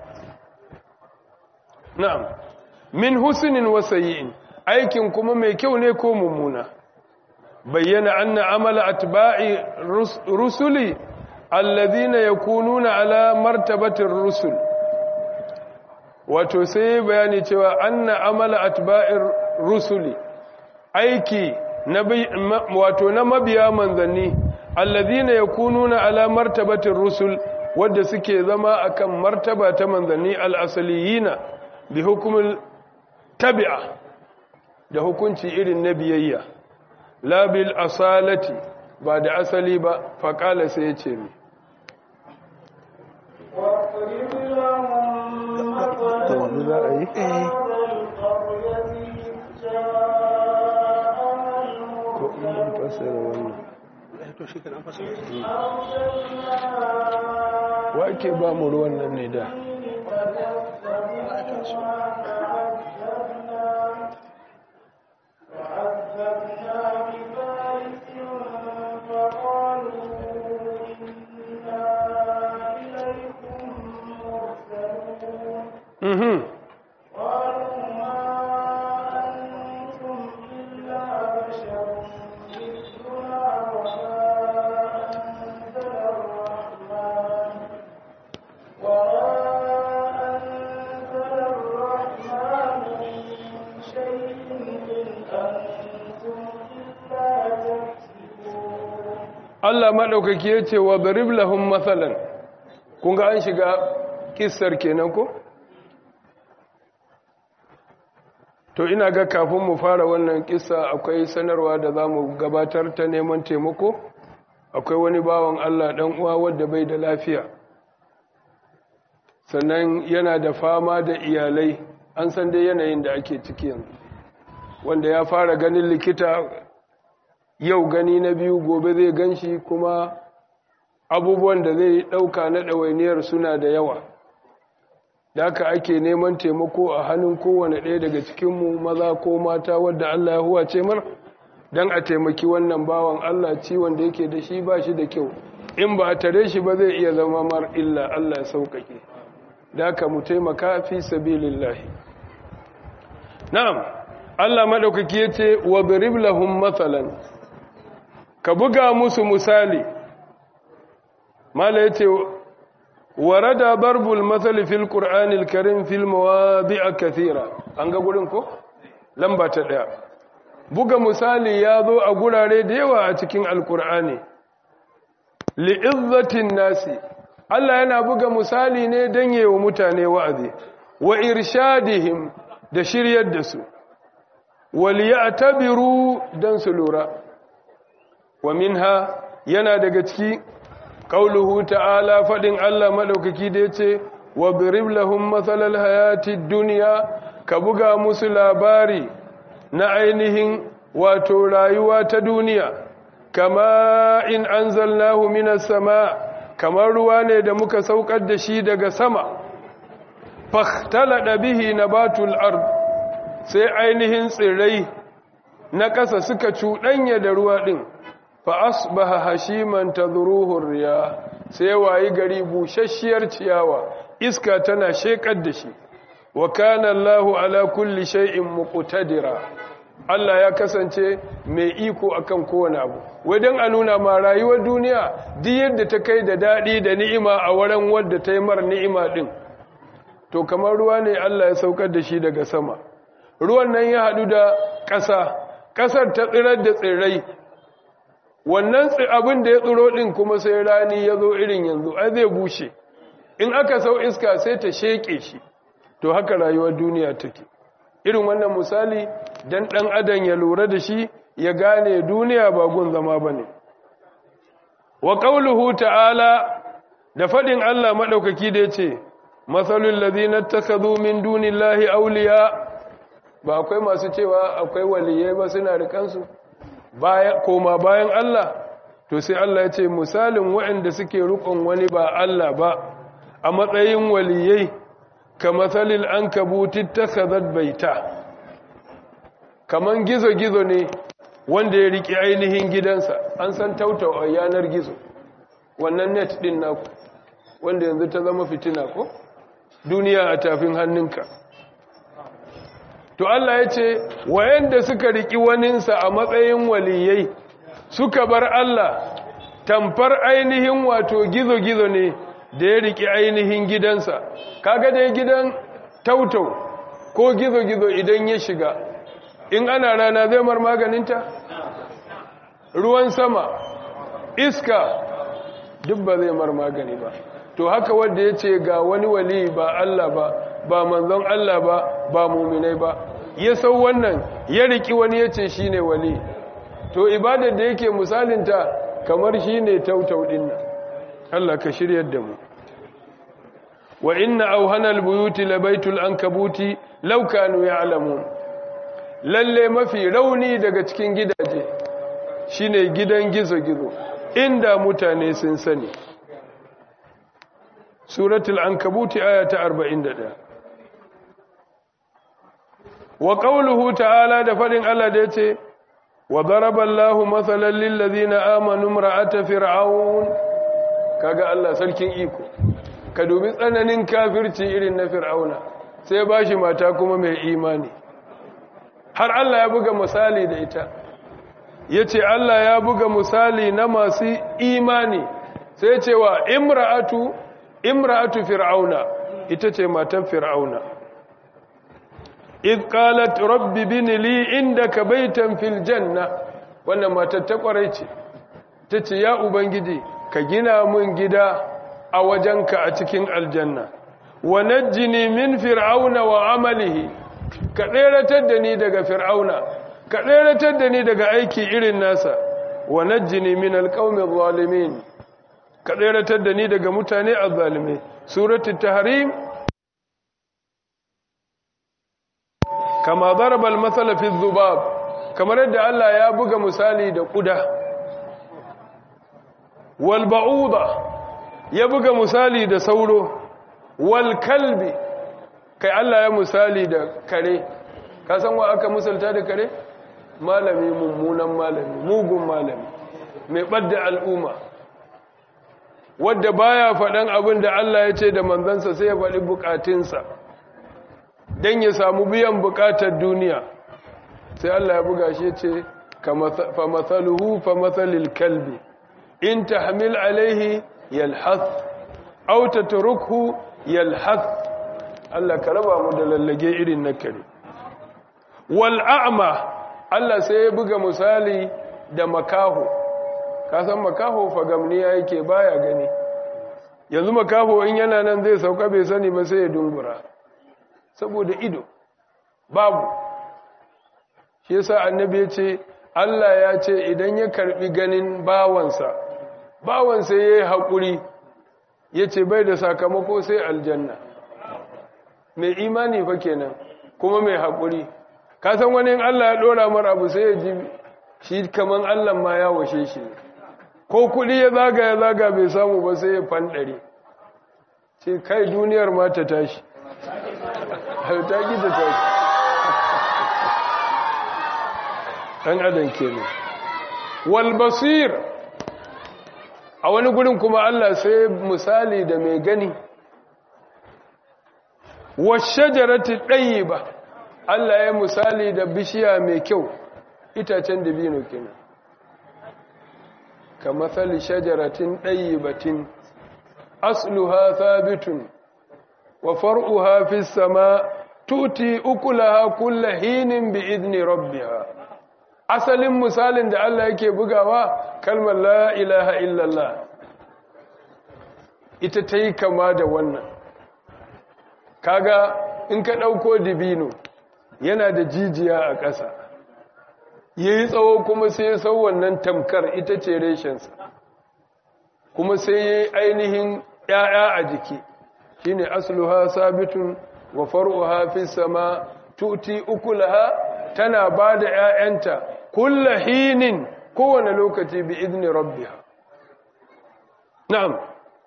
na'am min husnin wa sayyi'in aikin kuma mai kyau ne ko mummuna bayyana anna amala atba'i rusuli alladhina yakununa ala martabatir rusul wato sai bayani cewa anna amala atba'ir rusuli aiki na wato na mabiya manzanni alladhina yakununa ala martabatir rusul wadda suke zama akan martaba ta manzanni al-asaliyina bi hukumul tabi'a da hukunci irin na biyayya la bil asalati ba da asali ba faqala sai yace mi واضرب لهم مثلا القرية جاءها المرسلون wa ke ba mu ruwan nan ne da وعذبنا بثالث فقالوا إنا إليكم مرسلون mhm قالوا ما أنتم إلا بشر مثلنا وما أنزل الرحمن وما أنزل الرحمن من شيء إن أنتم إلا تكسبون Allah maɗaukaki ya ce wa darib lahum matsalan kun ga an shiga kissar kenan ko? to ina ga kafin mu fara wannan kissa akwai sanarwa da za mu gabatar ta neman taimako akwai wani bawan Allah ɗan uwa wadda bai da lafiya sannan yana da fama da iyalai an san dai yanayin da ake ciki yanzu wanda ya fara ganin likita yau gani na biyu gobe zai ganshi kuma abubuwan da zai ɗauka na ɗawainiyar suna da yawa da aka ake neman taimako a hannun kowane ɗaya daga cikinmu maza ko mata wadda Allah ya huwace mar don a taimaki wannan bawan Allah ciwon da yake da shi ba shi da kyau in ba a tare shi ba zai iya zama mar illa Allah ya sauƙaƙe da aka mu taimaka fi sabilillahi na'am Allah maɗaukaki ya ce wa birib lahum matsalan ka buga musu misali mala ya ce warada barbul matsali fil ƙur'anil karim fil mawadi'a kathira an ga gurin ko? lamba ta ɗaya buga misali ya zo a gurare da yawa a cikin alƙur'ani li'izzatin nasi Allah yana buga misali ne don yi wa mutane wa'azi wa irshadihim da shiryar da su waliya tabiru don su lura wa minha yana daga ciki qauluhu ta'ala fadin Allah madaukaki da yace wa birib lahum mathalal hayatid dunya ka buga musu labari na ainihin wato rayuwa ta duniya kama in anzalnahu minas sama kamar ruwa ne da muka saukar da shi daga sama fahtalada bihi nabatul ard sai ainihin tsirrai na ƙasa suka cuɗanya da ruwa ɗin fa asbaha hashiman tadruhu riya sai wayi gari bushashiyar ciyawa iska tana shekar da shi wa kana Allahu ala kulli shay'in muqtadira Allah ya kasance mai iko akan kowane abu wajen a nuna ma rayuwar duniya duk yadda ta kai da daɗi da ni'ima a wurin wadda ta yi mar ni'ima ɗin to kamar ruwa ne Allah ya saukar da shi daga sama ruwan nan ya haɗu da ƙasa ƙasar ta tsirar da tsirrai wannan abin da ya tsiro ɗin kuma sai rani ya zo irin yanzu ai zai bushe in aka sau iska sai ta sheƙe shi to haka rayuwar duniya take irin wannan misali dan ɗan adam ya lura da shi ya gane duniya ba gun zama ba ne wa ƙauluhu ta'ala da faɗin Allah maɗaukaki da ya ce matsalin lazina ta ka zo min dunin lahi auliya ba akwai masu cewa akwai waliyai ba suna rikansu koma bayan Allah to sai Allah ya ce misalin waɗanda suke rukun wani ba Allah ba a matsayin waliyai ka matsalin an kabuti ta baita kaman gizo-gizo ne wanda ya riƙe ainihin gidansa an san tautau a yanar gizo wannan net ɗin naku wanda yanzu ta zama fitina ko duniya a tafin hannunka to Allah ya ce wayanda suka riƙi waninsa a matsayin waliyai suka bar Allah tamfar ainihin wato gizo-gizo ne da ya riƙi ainihin gidansa kaga dai gidan tautau ko gizo-gizo idan ya shiga in ana rana zai mar maganinta ruwan sama iska duk ba zai mar magani ba to haka wanda ya ce ga wani wali ba Allah ba ba manzon Allah ba ba muminai ba ya sau wannan ya riki wani ya ce shi ne wali to ibadar da yake misalinta kamar shi ne tautau dinnan Allah ka shiryar da mu wa inna auhanal buyuti labaitul ankabuti law kanu ya'lamun lalle mafi rauni daga cikin gidaje shine gidan gizo-gizo inda mutane sun sani suratul ankabuti aya ta 41 wa qawluhu ta'ala da fadin Allah da yace wa daraba Allahu mathalan lil ladina amanu imra'ata fir'aun kaga Allah sarkin iko ka dubi tsananin kafirci irin na fir'auna sai bashi mata kuma mai imani har Allah ya buga misali da ita ya ce Allah ya buga misali na masu imani sai cewa imra'atu imra'atu fir'auna ita ce matan fir'auna id qalat rabbi bin li indaka baytan fil janna wannan matar ta kwarai ce tace ya ubangiji ka gina mun gida a wajenka a cikin aljanna wa najjini min fir'auna wa amalihi ka tseratar da ni daga fir'auna ka tseratar da ni daga aiki irin nasa wa najjini min alqawmi zalimin ka tseratar da ni daga mutane azzalime suratul tahrim kama daraba almathala fi dhubab kamar yadda Allah ya buga misali da kuda wal ba'uda ya buga misali da sauro wal kalbi kai Allah ya misali da kare ka san wa aka misalta da kare malami mummunan malami mugun malami mai ɓadda al'umma wadda baya faɗan abin da Allah ya ce da manzansa sai ya faɗi bukatunsa don ya samu biyan bukatar duniya sai Allah ya buga shi ce fa matsaluhu fa matsalil kalbi in ta hamil alaihi yalhath au ta turukhu yalhath Allah ka raba mu da lallage irin na kare wal a'ma Allah sai ya buga misali da makaho ka san makaho fagamniya yake baya gani yanzu makaho in yana nan zai sauka bai sani ba sai ya dungura saboda ido babu shi yasa annabi ya ce Allah ya ce idan ya karbi ganin bawansa bawansa yayi hakuri yace bai da sakamako sai aljanna mai imani fa kenan kuma mai hakuri ka san wani in Allah ya dora mar abu sai ya ji shi kaman Allah ma ya washe shi ko kudi ya zaga ya zaga bai samu ba sai ya fandare ce kai duniyar ma ta tashi ta gida ta ɗan adam ke ne walbasir a wani gurin kuma Allah sai misali da mai gani washajarati ɗayi ba Allah ya misali da bishiya mai kyau itacen dabino kenan ka matsali shajaratin ɗayi batin asluha thabitun wa far'uha fi sama tuti ukulaha kulla hinin bi idni rabbiha asalin misalin da Allah yake bugawa kalmar la ilaha illallah ita ta yi kama da wannan kaga in ka ɗauko dibino yana da jijiya a ƙasa ya yi tsawo kuma sai ya sau wannan tamkar ita ce reshensa kuma sai ya yi ainihin ‘ya'ya a jiki shi ne asluha sabitun wa faruha fi sama tuti ukulaha tana ba da ‘ya'yanta kulla hinin kowane lokaci bi idni rabbiha na'am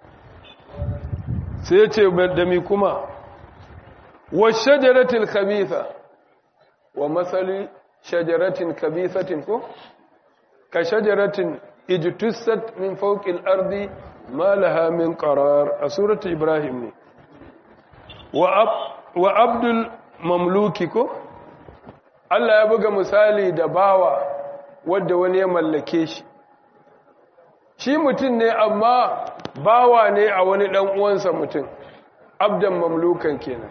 sai ce da mi kuma wa shajaratil khabitha wa masali shajaratin khabithatin ko ka shajaratin ijtussat min fawqil ardi ma laha min qarar a suratu ibrahim ne wa ab wa abdul mamluki ko Allah ya buga misali da bawa wadda wani ya mallake shi shi mutum ne amma bawa ne a wani ɗan uwansa mutum abdan mamlukan kenan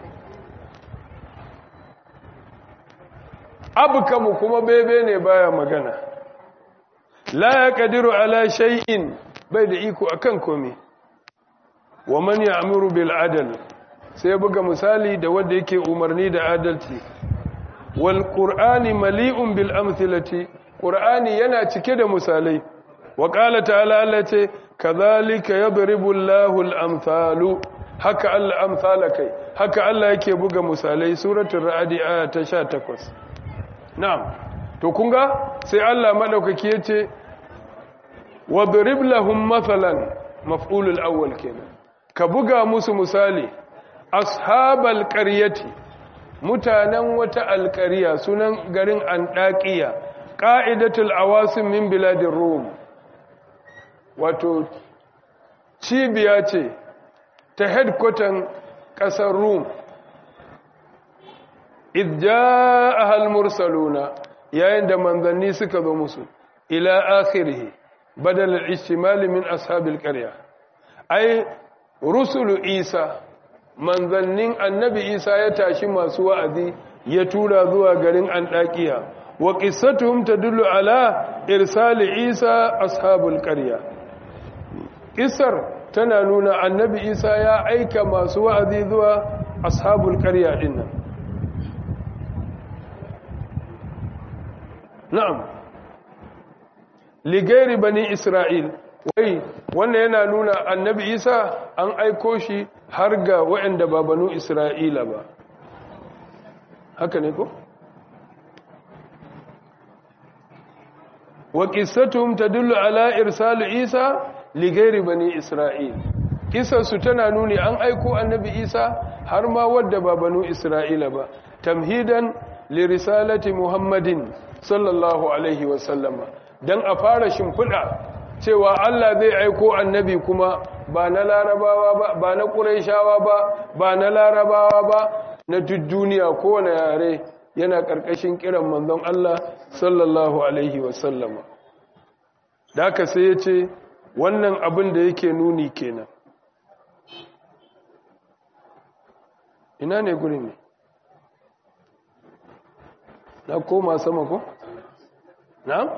abukamu kuma bebe ne baya magana la ya kadiru ala shay'in bai da iko akan komai wa man ya'muru bil adl sai buga misali da wanda yake umarni da adalci wal qur'ani mali'un bil amthilati qur'ani yana cike da misalai wa qala ta'ala allati kadhalika yadribu Allahu al amthalu haka Allah amsala kai haka Allah yake buga misalai suratul ra'd aya ta 18 na'am to kunga sai Allah madaukaki yace wadrib lahum mathalan maf'ulul awwal kenan ka buga musu misali ashabal qaryati mutanen wata alqarya sunan garin andaqiya qa'idatul awasim min biladir rum wato cibiya ce ta headquarter kasar rum idja'aha al-mursaluna yayin da manzanni suka zo musu ila akhirih badal al-ishtimal min ashabil qarya ai rusulu isa manzannin annabi isa ya tashi masu wa'azi ya tura zuwa garin andakiya wa qissatuhum tadullu ala irsali isa ashabul qarya qissar tana nuna annabi isa ya aika masu wa'azi zuwa ashabul qarya dinnan na'am ligairi bani isra'il wai wannan yana nuna annabi isa an aiko shi har ga waɗanda ba banu isra'ila ba haka ne ko? wa ƙisatum ta dullu ala irsalu isa ligairi bani isra'il ƙisarsu tana nuni an aiko annabi isa har ma wadda ba banu isra'ila ba tamhidan lirisalati muhammadin sallallahu alaihi wasallama don a fara shimfiɗa cewa Allah zai aiko annabi kuma ba na larabawa ba ba na ƙuraishawa ba ba na larabawa ba na duk duniya kowane yare yana ƙarƙashin kiran manzon Allah sallallahu alaihi wasallama da aka sai ya ce wannan abin da yake nuni kenan ina ne gurin ne na koma sama ko? na?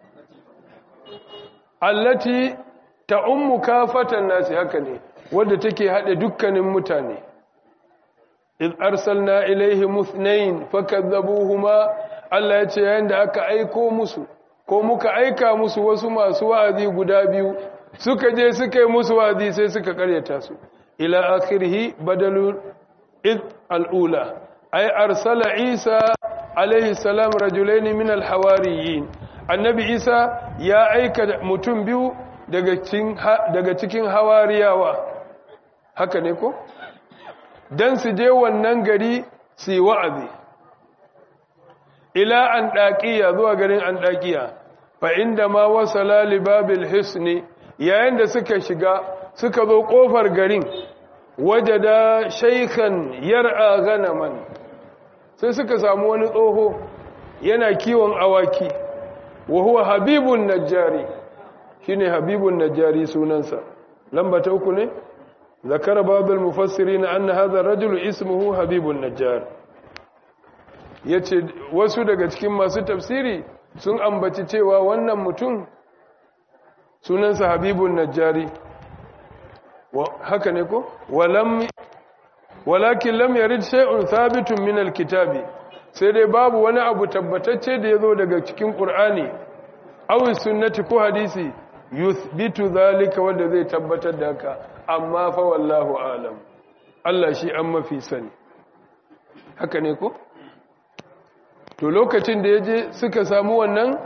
allati ta ummu kafatan nasi haka ne wadda take haɗe dukkanin mutane iz arsalna ilaihi muthnain fakadzabuhuma Allah ya ce yayin da aka aiko musu ko muka aika musu wasu masu wa'azi guda biyu suka je suka yi musu wa'azi sai suka karyata su ila akhirih badalul iz al'ula ay arsala isa alaihi salam rajulaini min alhawariyin annabi isa ya aika mutum biyu daga cikin daga cikin hawariyawa haka ne ko dan su je wannan gari si wa'azi ila an daqiya zuwa garin an daqiya fa inda ma wasala li babil hisni yayin da suka shiga suka zo kofar garin wajada shaykhan yar'a ganaman sai suka samu wani tsoho yana kiwon awaki wa huwa habibun najjari shine habibun najjari sunansa lamba ta uku ne zakara babul mufassirin anna hadha rajul ismuhu habibun najjar yace wasu daga cikin masu tafsiri sun ambaci cewa wannan mutum sunansa habibun najjari haka ne ko walam walakin lam yarid shay'un thabitun min alkitabi sai dai babu wani abu tabbatacce da yazo daga cikin qur'ani aw sunnati ko hadisi yuthbitu zalika wanda zai tabbatar da haka amma fa wallahu alam Allah shi an mafi sani haka ne ko to lokacin da yaje suka samu wannan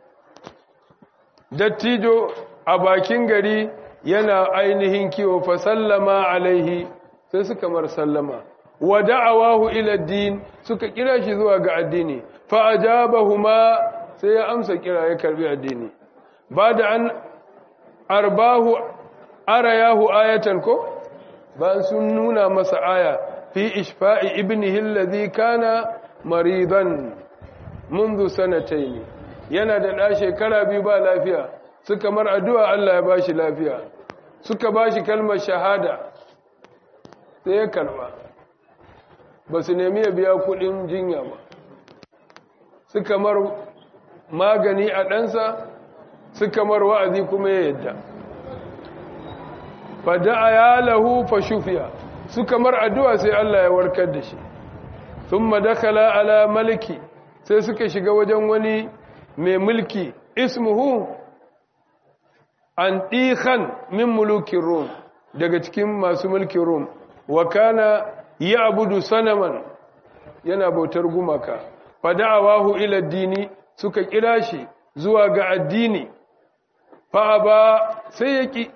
dattijo a bakin gari yana ainihin kiwo fa sallama alaihi sai suka mar sallama wa da'awahu ila din suka kira shi zuwa ga addini fa ajabahuma sai ya amsa kira ya karbi addini bada an arbahu arayahu ayatan ko ba sun nuna masa aya fi ishfa'i ibnihi alladhi kana maridan منذ سنتين yana da ɗa shekara biyu ba lafiya suka mar addu'a Allah ya bashi lafiya suka bashi kalmar shahada sai ya karba ba su nemi ya biya kudin jinya ba suka mar magani a ɗansa suka mar wa'azi kuma ya yadda fada'a ya lahu fa shufiya suka mar addu'a sai Allah ya warkar da shi sun madakala ala maliki sai suka shiga wajen wani mai mulki ismuhu an ɗihan min mulukin rom daga cikin masu mulkin rom wa kana ya abudu sanaman yana bautar gumaka fada'awahu ila dini suka kira shi zuwa ga addini fa ba sai ya ki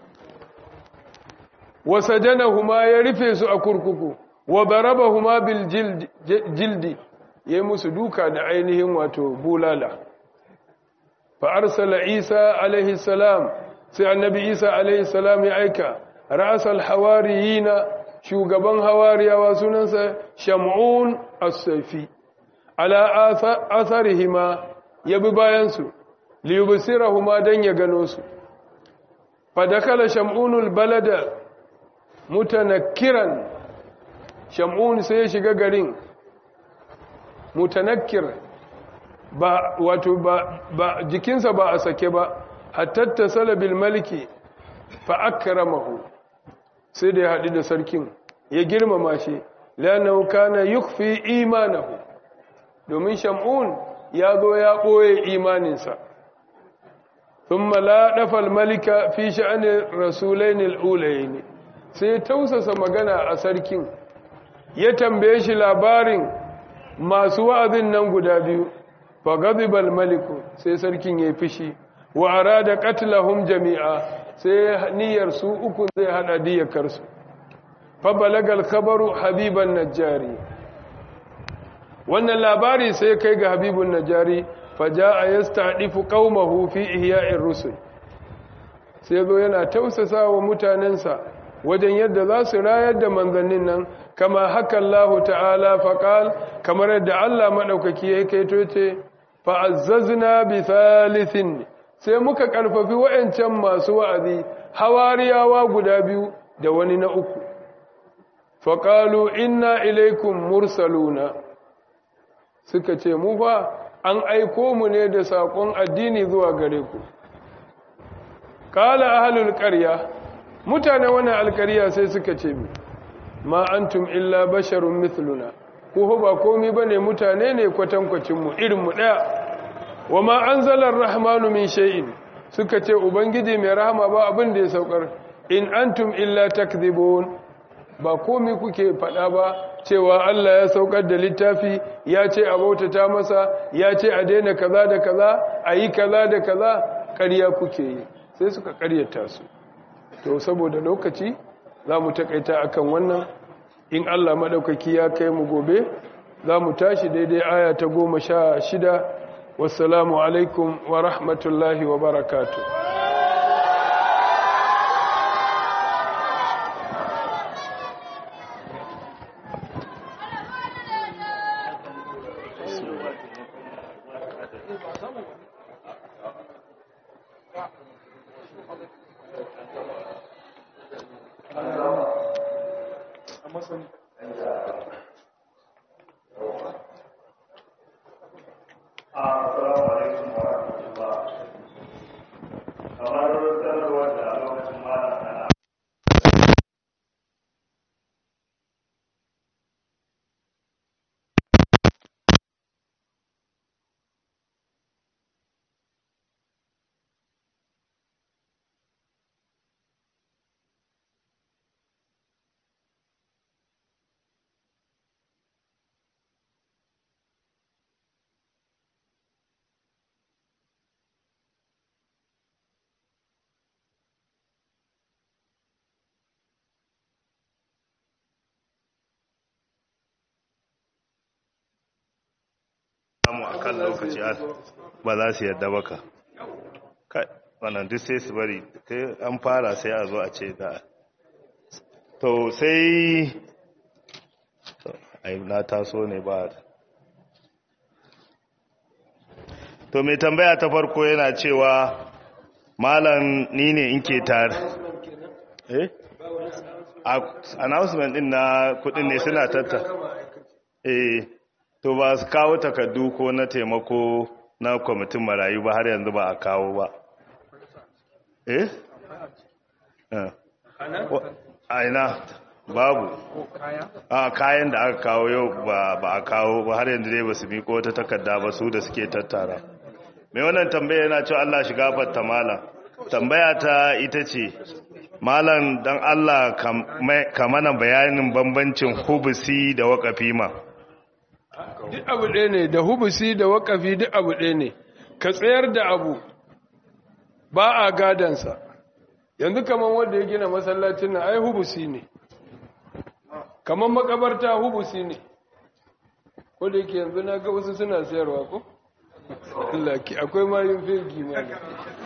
wasajanahuma ya rufe su a kurkuku wa darabahuma bil jildi yayi musu duka da ainihin wato bulala fa arsala isa alaihi salam sai annabi isa alaihi salam ya aika ra'asal hawariyina shugaban hawariyawa sunansa shamun as-safi ala atharihima yabi bayan su liyubsirahuma dan ya gano su fa dakala shamunul balada mutanakkiran shamun sai ya shiga garin mutanakkir ba wato ba, ba jikinsa ba a sake ba hatta salabil maliki fa akramahu sai da ya haɗu da sarkin ya girmama shi lanahu kana yukfi imanahu domin shamun ya zo ya ɓoye imaninsa thumma la dafal malika fi sha'ani rasulainil ulaini sai ya tausasa magana a sarkin ya tambaye shi labarin masu wa'azin nan guda biyu fa ghadibal maliku sai sarkin ya fishi wa arada qatlahum jami'a sai niyyar su uku zai hada diyakar su fa balagal khabaru habiban najjari wannan labari sai kai ga habibun najjari fa jaa yasta'difu qaumahu fi ihya'ir rusul sai zo yana tausasa wa mutanensa wajen yadda za su rayar da manzannin nan kama haka Allah ta'ala faƙal kamar yadda Allah maɗaukaki ya kaito ce fa'azzazna bi thalithin sai muka ƙarfafi wa'yancan masu wa'azi hawariyawa guda biyu da wani na uku faƙalu inna ilaikum mursaluna suka ce mu fa an aiko mu ne da saƙon addini zuwa gare ku ƙala ahalul ƙarya mutane wannan alƙarya sai suka ce mi ma antum illa basharun mithluna ko ba komai bane mutane ne kwatankwacin mu irin mu daya wa ma anzala ar-rahmanu min shay'in suka ce ubangiji mai rahama ba abin da ya saukar in antum illa takdhibun ba komai kuke fada ba cewa Allah ya saukar da littafi ya ce a bautata masa ya ce a daina kaza da kaza a yi kaza da kaza ƙarya kuke yi sai suka ƙaryata su to saboda lokaci za mu takaita akan wannan in Allah maɗaukaki ya kai mu gobe za mu tashi daidai aya ta goma sha shida wassalamu alaikum wa rahmatullahi wa barakatu Assalamu alaikum wa rahmatullah. Kamar sanarwar da lokacin malam ana samu a kan lokaci ba za su yadda baka kai wannan duk sai su bari kai an fara sai a zo a ce da to sai to, ai na taso ne ba to mai tambaya ta farko yana cewa malam ni ne in ke tare eh A- announcement din na kudin ne suna tatta eh to ba su kawo takardu ko na taimako na kwamitin marayu ba har yanzu ba a kawo ba eh Eh. Wa- a ina babu a kayan da aka kawo yau ba ba a kawo ba har yanzu dai ba su miko wata takarda ba su da suke tattara mai wannan tambaya yana cewa Allah shiga fatta malam tambaya ta ita ce malam dan Allah ka mana bayanin bambancin hubusi da waƙafi ma duk abu ɗaya ne da hubusi da wakafi duk abu ɗaya ne ka tsayar da abu ba a gadansa yanzu kamar wanda ya gina masallacin nan ai hubusi ne kamar makabarta hubusi ne ko da yake yanzu na ga wasu suna sayarwa ko Allah ki akwai mayun firgi ma ne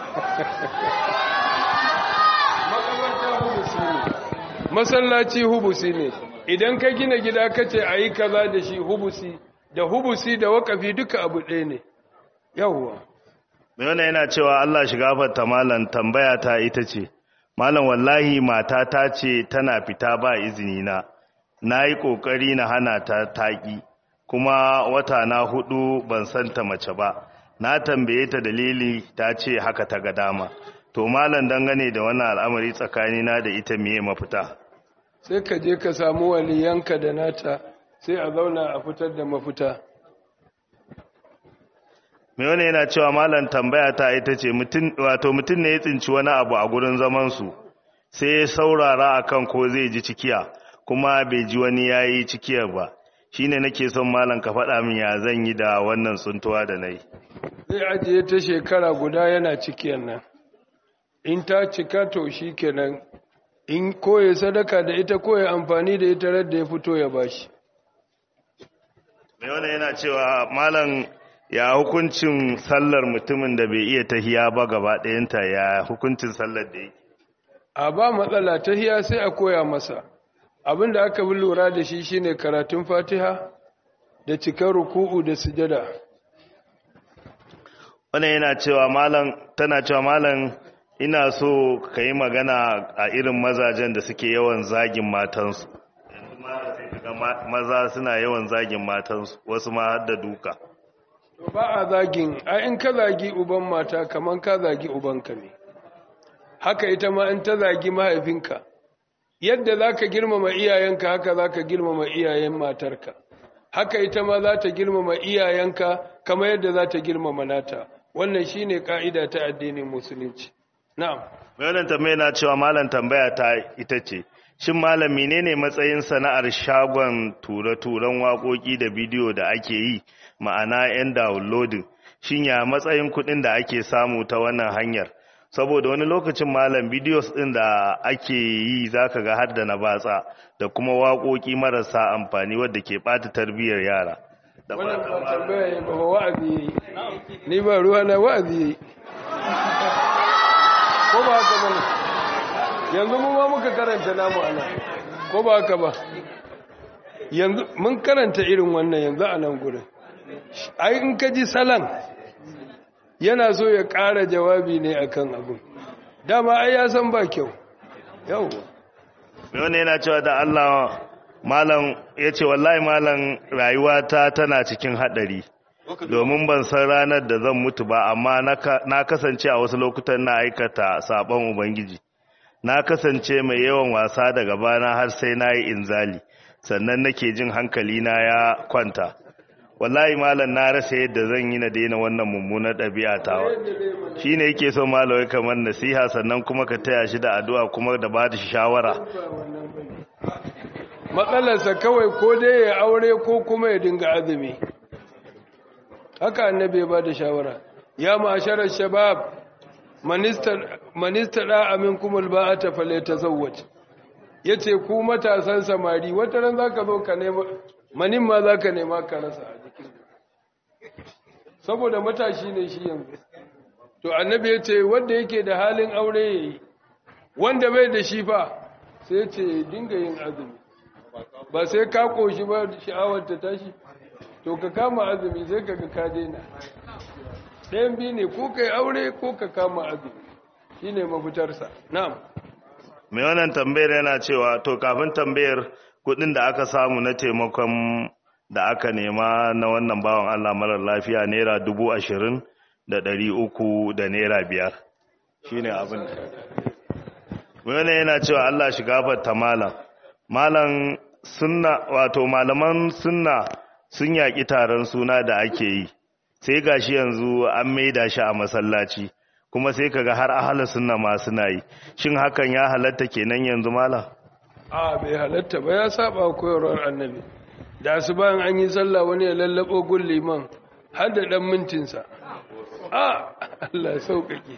makabarta hubusi ne masallaci hubusi ne idan ka gina gida ka ce a yi kaza da shi hubusi da hubusi da wakafi duka abu ɗaya ne yawwa mai wannan yana cewa Allah shiga fatta malam tambaya ta ita ce malam wallahi mata ta ce tana fita ba izini na na yi ƙoƙari na hana ta taƙi kuma wata na hudu ban santa mace ba na tambaye ta dalili ta ce haka ta ga dama to malam dangane da wannan al'amari tsakanina da ita miye mafita sai ka je ka samu waliyanka da nata sai a zauna a fitar da mafita mai wani yana cewa malam tambaya ta ita ce wato mutum ne ya tsinci wani abu a gurin zamansu sai ya saurara akan ko zai ji cikiya kuma bai ji wani ya yi cikiyar ba shi ne nake son malam ka faɗa min ya zan yi da wannan tsuntuwa da na yi zai ajiye ta shekara guda yana cikiyar nan in ta cika to shi kenan in koye sadaka da ita koye amfani da ita radda ya fito ya bashi mai wani yana cewa malam ya hukuncin sallar mutumin da bai iya tahiya ba gaba ɗayanta ya hukuncin sallar da yake a ba matsala ta hiya sai a koya masa abin da aka bi lura da shi shine karatun fatiha da cikar ruku'u da sujada wannan yana cewa malam tana cewa malam ina so ka yi magana a irin mazajen da suke yawan zagin matansu yanzu malam sai kaga maza suna yawan zagin matansu wasu ma har da duka to ba a zagin a in ka zagi uban mata kaman ka zagi ubanka ne haka ita ma in ta zagi mahaifinka yadda za ka girmama iyayenka haka za ka girmama iyayen matarka haka ita ma za ta girmama iyayenka kama yadda za ta girmama nata wannan shi ne ƙa'ida ta addinin musulunci na'am mai wannan tambaya na cewa malam tambaya ta ita ce shin malam menene matsayin sana'ar shagon ture-turen waƙoƙi da bidiyo da ake yi ma'ana 'yan downloading shin ya matsayin kuɗin da ake samu ta wannan hanyar saboda wani lokacin malam bidiyos ɗin da ake yi za ka ga har da na batsa da kuma waƙoƙi marasa amfani wadda ke ɓata tarbiyyar yara da wannan fatan ba malam tambaya ya ba wa'azi yayi ni ba ruwa na wa'azi yayi ko ba haka bane yanzu mu ma muka karanta namu ana ko ba haka ba yanzu mun karanta irin wannan yanzu a nan gurin ai in ka ji salan yana so ya ƙara jawabi ne akan abin dama ai ya san ba kyau yau mai wani yana cewa da Allah malam ya ce wallahi malam rayuwata tana cikin haɗari domin ban san ranar da zan mutu ba amma na ka- na kasance a wasu lokutan na aikata sabon ubangiji na kasance mai yawan wasa daga bana har sai na yi inzali sannan nake jin hankali na ya kwanta wallahi malam na rasa yadda zan yi na daina wannan mummunar ɗabi'a tawa shi ne yake so malawai kamar nasiha sannan kuma ka taya shi da addu'a kuma da ba da shawara matsalarsa kawai ko dai ya aure ko kuma ya dinga azumi haka annabi ya ba da shawara ya ma'asharar shabab manista da amin kuma ba'ata fale ta zawwace ya ce ku matasan samari wata ran za ka zo ka nema manin ma za ka nema ka rasa a jikin saboda matashi ne shi yanzu to annabi ya ce wanda yake da halin aure ya yi wanda bai da shi fa sai ce dinga yin azumi ba sai ka koshi ba sha'awar ta tashi to ka kama azumi sai ka ga ka daina ɗayan biyu ne ko kai aure ko ka kama azumi shine mafitarsa na'am mai wannan tambayar yana cewa to kafin tambayar kudin da aka samu na taimakon da aka nema na wannan bawan Allah marar lafiya naira dubu ashirin da ɗari uku da naira biyar shi ne abin mai wannan yana cewa Allah shi gafarta malam malam sunna wato malaman sunna sun yaƙi taron suna da ake yi sai gashi yanzu an maida shi a masallaci kuma sai kaga har ahalar sunna ma suna yi shin hakan ya halatta kenan yanzu malam a bai halatta ba ya saba koyarwar annabi da su bayan an yi sallah wani ya lallabo gun liman har da dan mintinsa a Allah ya sauƙaƙe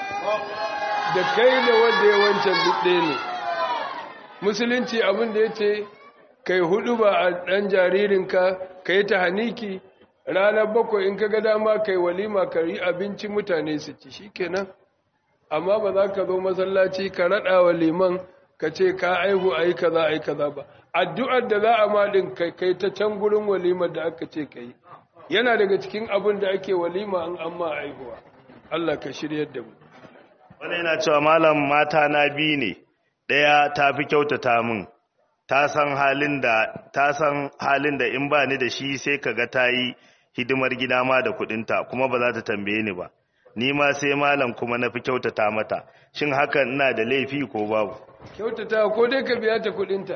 da kai da wanda ya wancan duk ɗaya ne musulunci abin da ya ce kai hudu ba a ɗan jaririnka ka yi ta haniki ranar bakwai in ka ga dama kai walima ka yi abinci mutane su ci shi kenan amma ba za ka zo masallaci ka raɗa wa liman ka ce ka aihu a yi kaza a yi kaza ba addu'ar da za a maɗin kai kai ta can gurin walimar da aka ce ka yi yana daga cikin abin da ake walima an amma aihuwa Allah ka shiryar da mu wani yana cewa malam mata na biyu ne ɗaya ta fi kyautata min ta san halin da ta san halin da in ba ni da shi sai kaga ta yi hidimar gida ma da kuɗinta kuma ba za ta tambaye ni ba ni ma sai malam kuma na fi kyautata mata shin hakan ina da laifi ko babu kyautata ko dai ka biya ta kudinta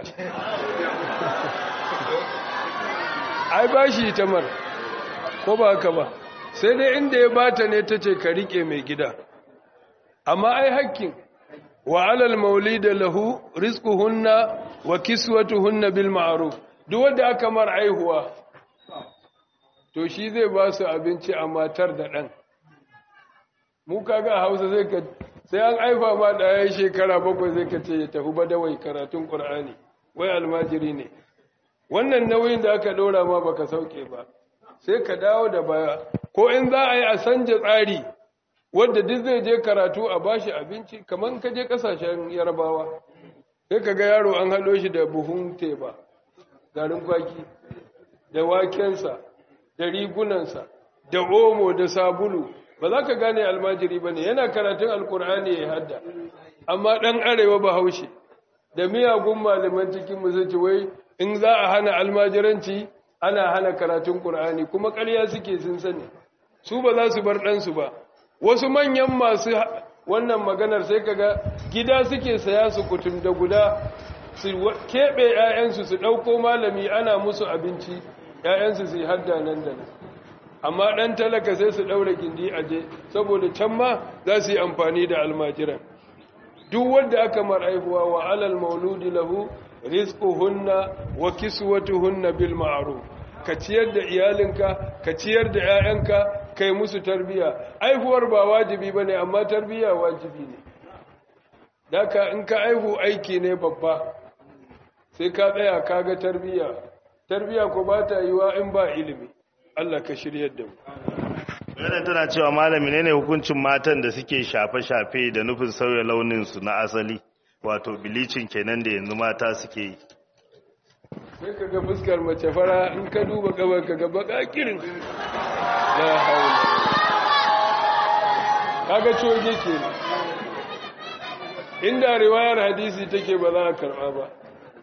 ai ba shi ta mar ko ba haka ba sai dai inda ya bata ne ta ce ka rike mai gida amma ai hakkin wa alal maulida lahu rizquhunna wa kiswatuhunna bil ma'ruf duk wanda aka mar aihuwa to shi zai ba su abinci a matar da dan mu kaga a Hausa zai ka sai an aifa ma ɗaya shekara bakwai zai ka ce ya tafi badawai karatun ƙur'ani wai almajiri ne wannan nauyin da aka ɗora ma baka sauke ba sai ka dawo da baya ko in za a yi a sanja tsari wadda duk zai je karatu a bashi abinci kamar ka je ƙasashen yarabawa sai ka ga yaro an haɗo shi da buhun teba garin kwaki da wakensa da rigunansa da omo da sabulu ba za ka gane almajiri ba ne yana karatun alkur'ani ya hadda amma ɗan arewa ba haushe da miyagun malaman cikin musulci wai in za a hana almajiranci ana hana karatun ƙur'ani kuma ƙarya suke sun sani su ba za su bar ɗansu ba wasu manyan masu wannan maganar sai kaga gida suke saya su kutum da guda su keɓe 'ya'yansu su ɗauko malami ana musu abinci 'ya'yansu su yi hadda nan da nan amma ɗan talaka sai su ɗaura gindi a je saboda can ma za su yi amfani da almajiran duk wanda aka mar'aihuwa wa alal mauludi lahu rizquhunna wa kiswatuhunna bil ma'ruf ka ciyar da iyalinka ka ciyar da 'ya'yanka kai musu tarbiya aihuwar ba wajibi bane amma tarbiya wajibi ne daka in ka aihu aiki ne babba sai ka tsaya kaga tarbiya tarbiya ko ba ta yiwa in ba ilimi Allah ka shiryar da mu Wannan tana cewa malami ne ne hukuncin matan da suke shafe-shafe da nufin sauya launinsu na asali wato bilicin kenan da yanzu mata suke yi. sai ka ga fuskar mace fara in ka duba gabar ka ga baka kirin la haula kaga coge ke inda riwayar hadisi take ba za a karba ba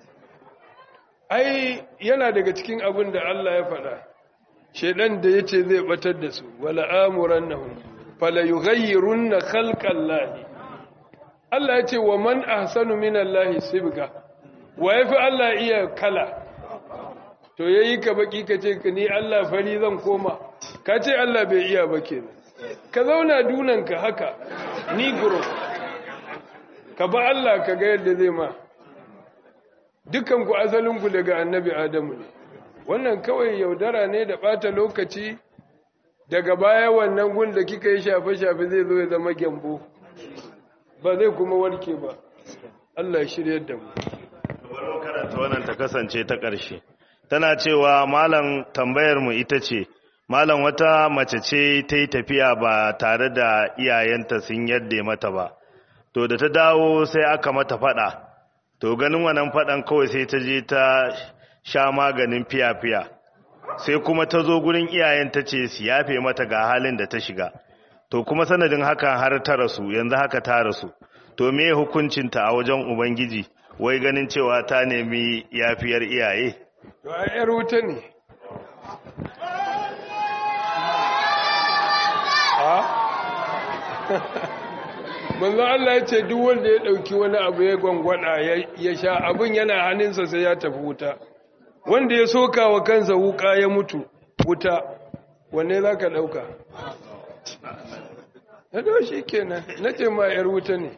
ai yana daga cikin abin da Allah ya faɗa shedan da yace zai batar da su wala amurannahum fala yughayyirunna khalqallahi Allah ya ce wa man ahsanu minallahi sibga wa yafi Allah iya kala to yayi ka baki ka ce ni Allah fari zan koma ka ce Allah bai iya ba kenan ka zauna dunanka haka ni guro ka ba Allah ka ga yadda zai ma dukan ku asalin ku daga annabi Adamu ne wannan kawai yaudara ne da bata lokaci daga baya wannan gun da kika yi shafe-shafe zai zo ya zama gyambo ba zai kuma warke ba Allah ya shiryar da mu Bari karanta wannan ta kasance ta ƙarshe. Tana cewa malam tambayar mu ita ce, malam wata mace ce ta yi tafiya ba tare da iyayenta sun yadda mata ba. To da ta dawo sai aka mata faɗa. To ganin wannan faɗan kawai sai ta je ta sha maganin fiya-fiya. Sai kuma ta zo gurin iyayen ta ce su yafe mata ga halin da ta shiga. To kuma sanadin hakan har ta rasu, yanzu haka ta rasu. To me hukuncinta a wajen Ubangiji? wai ganin cewa ta nemi yafiyar iyaye to a yar wuta ne manzo Allah ya ce duk wanda ya dauki wani abu ya gwangwada ya sha abin yana hannunsa sai ya tafi wuta wanda ya soka wa kansa wuka ya mutu wuta wanne za ka dauka na dawo shi kenan na ce ma yar wuta ne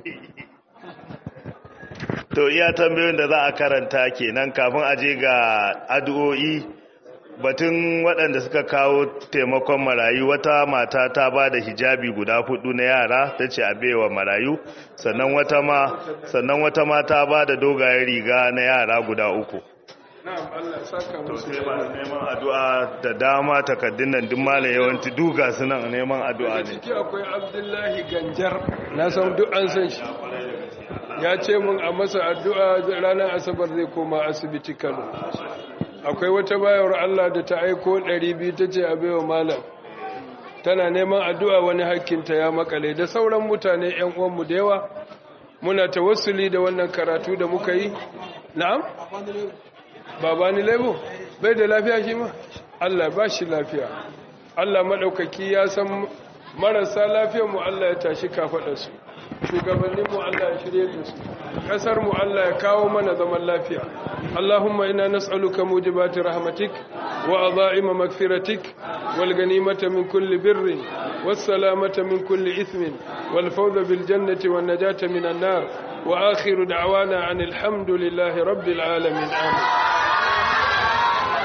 to iya tambayoyin da za a karanta kenan kafin a je ga addu'o'i batun waɗanda suka kawo taimakon marayu wata mata ta ba da hijabi guda hudu na yara ta ce a baiwa marayu sannan wata ma sannan wata ma ta ba da dogayen riga na yara guda uku na'am Allah saka to musu sai ba neman addu'a da dama takaddun nan duk malam yawanci duga su nan neman addu'a da ne ciki akwai Abdullahi Ganjar na san duk an san shi ya ce mun a masa addu'a ranar asabar zai koma asibiti Kano akwai wata bayar Allah da ta aiko 200 ta ce a baiwa malam tana neman addu'a wani hakkinta ya makale da sauran mutane ‘yan uwanmu da yawa muna tawassuli da wannan karatu da muka yi na'am? babani lebo bai da lafiya shi ma Allah ba shi lafiya Allah maɗaukaki ya san marasa lafiyarmu Allah ya tashi kafaɗarsu shugabanninmu Allah ya shirye da su ƙasarmu Allah ya kawo mana zaman lafiya Allahumma ina nas'aluka mujibati rahmatik wa adha'ima magfiratik wal ganimata min kulli birrin was salamata min kulli ithmin wal fawza bil jannati wan najata minan nar wa akhiru da'wana anil hamdulillahi rabbil alamin amin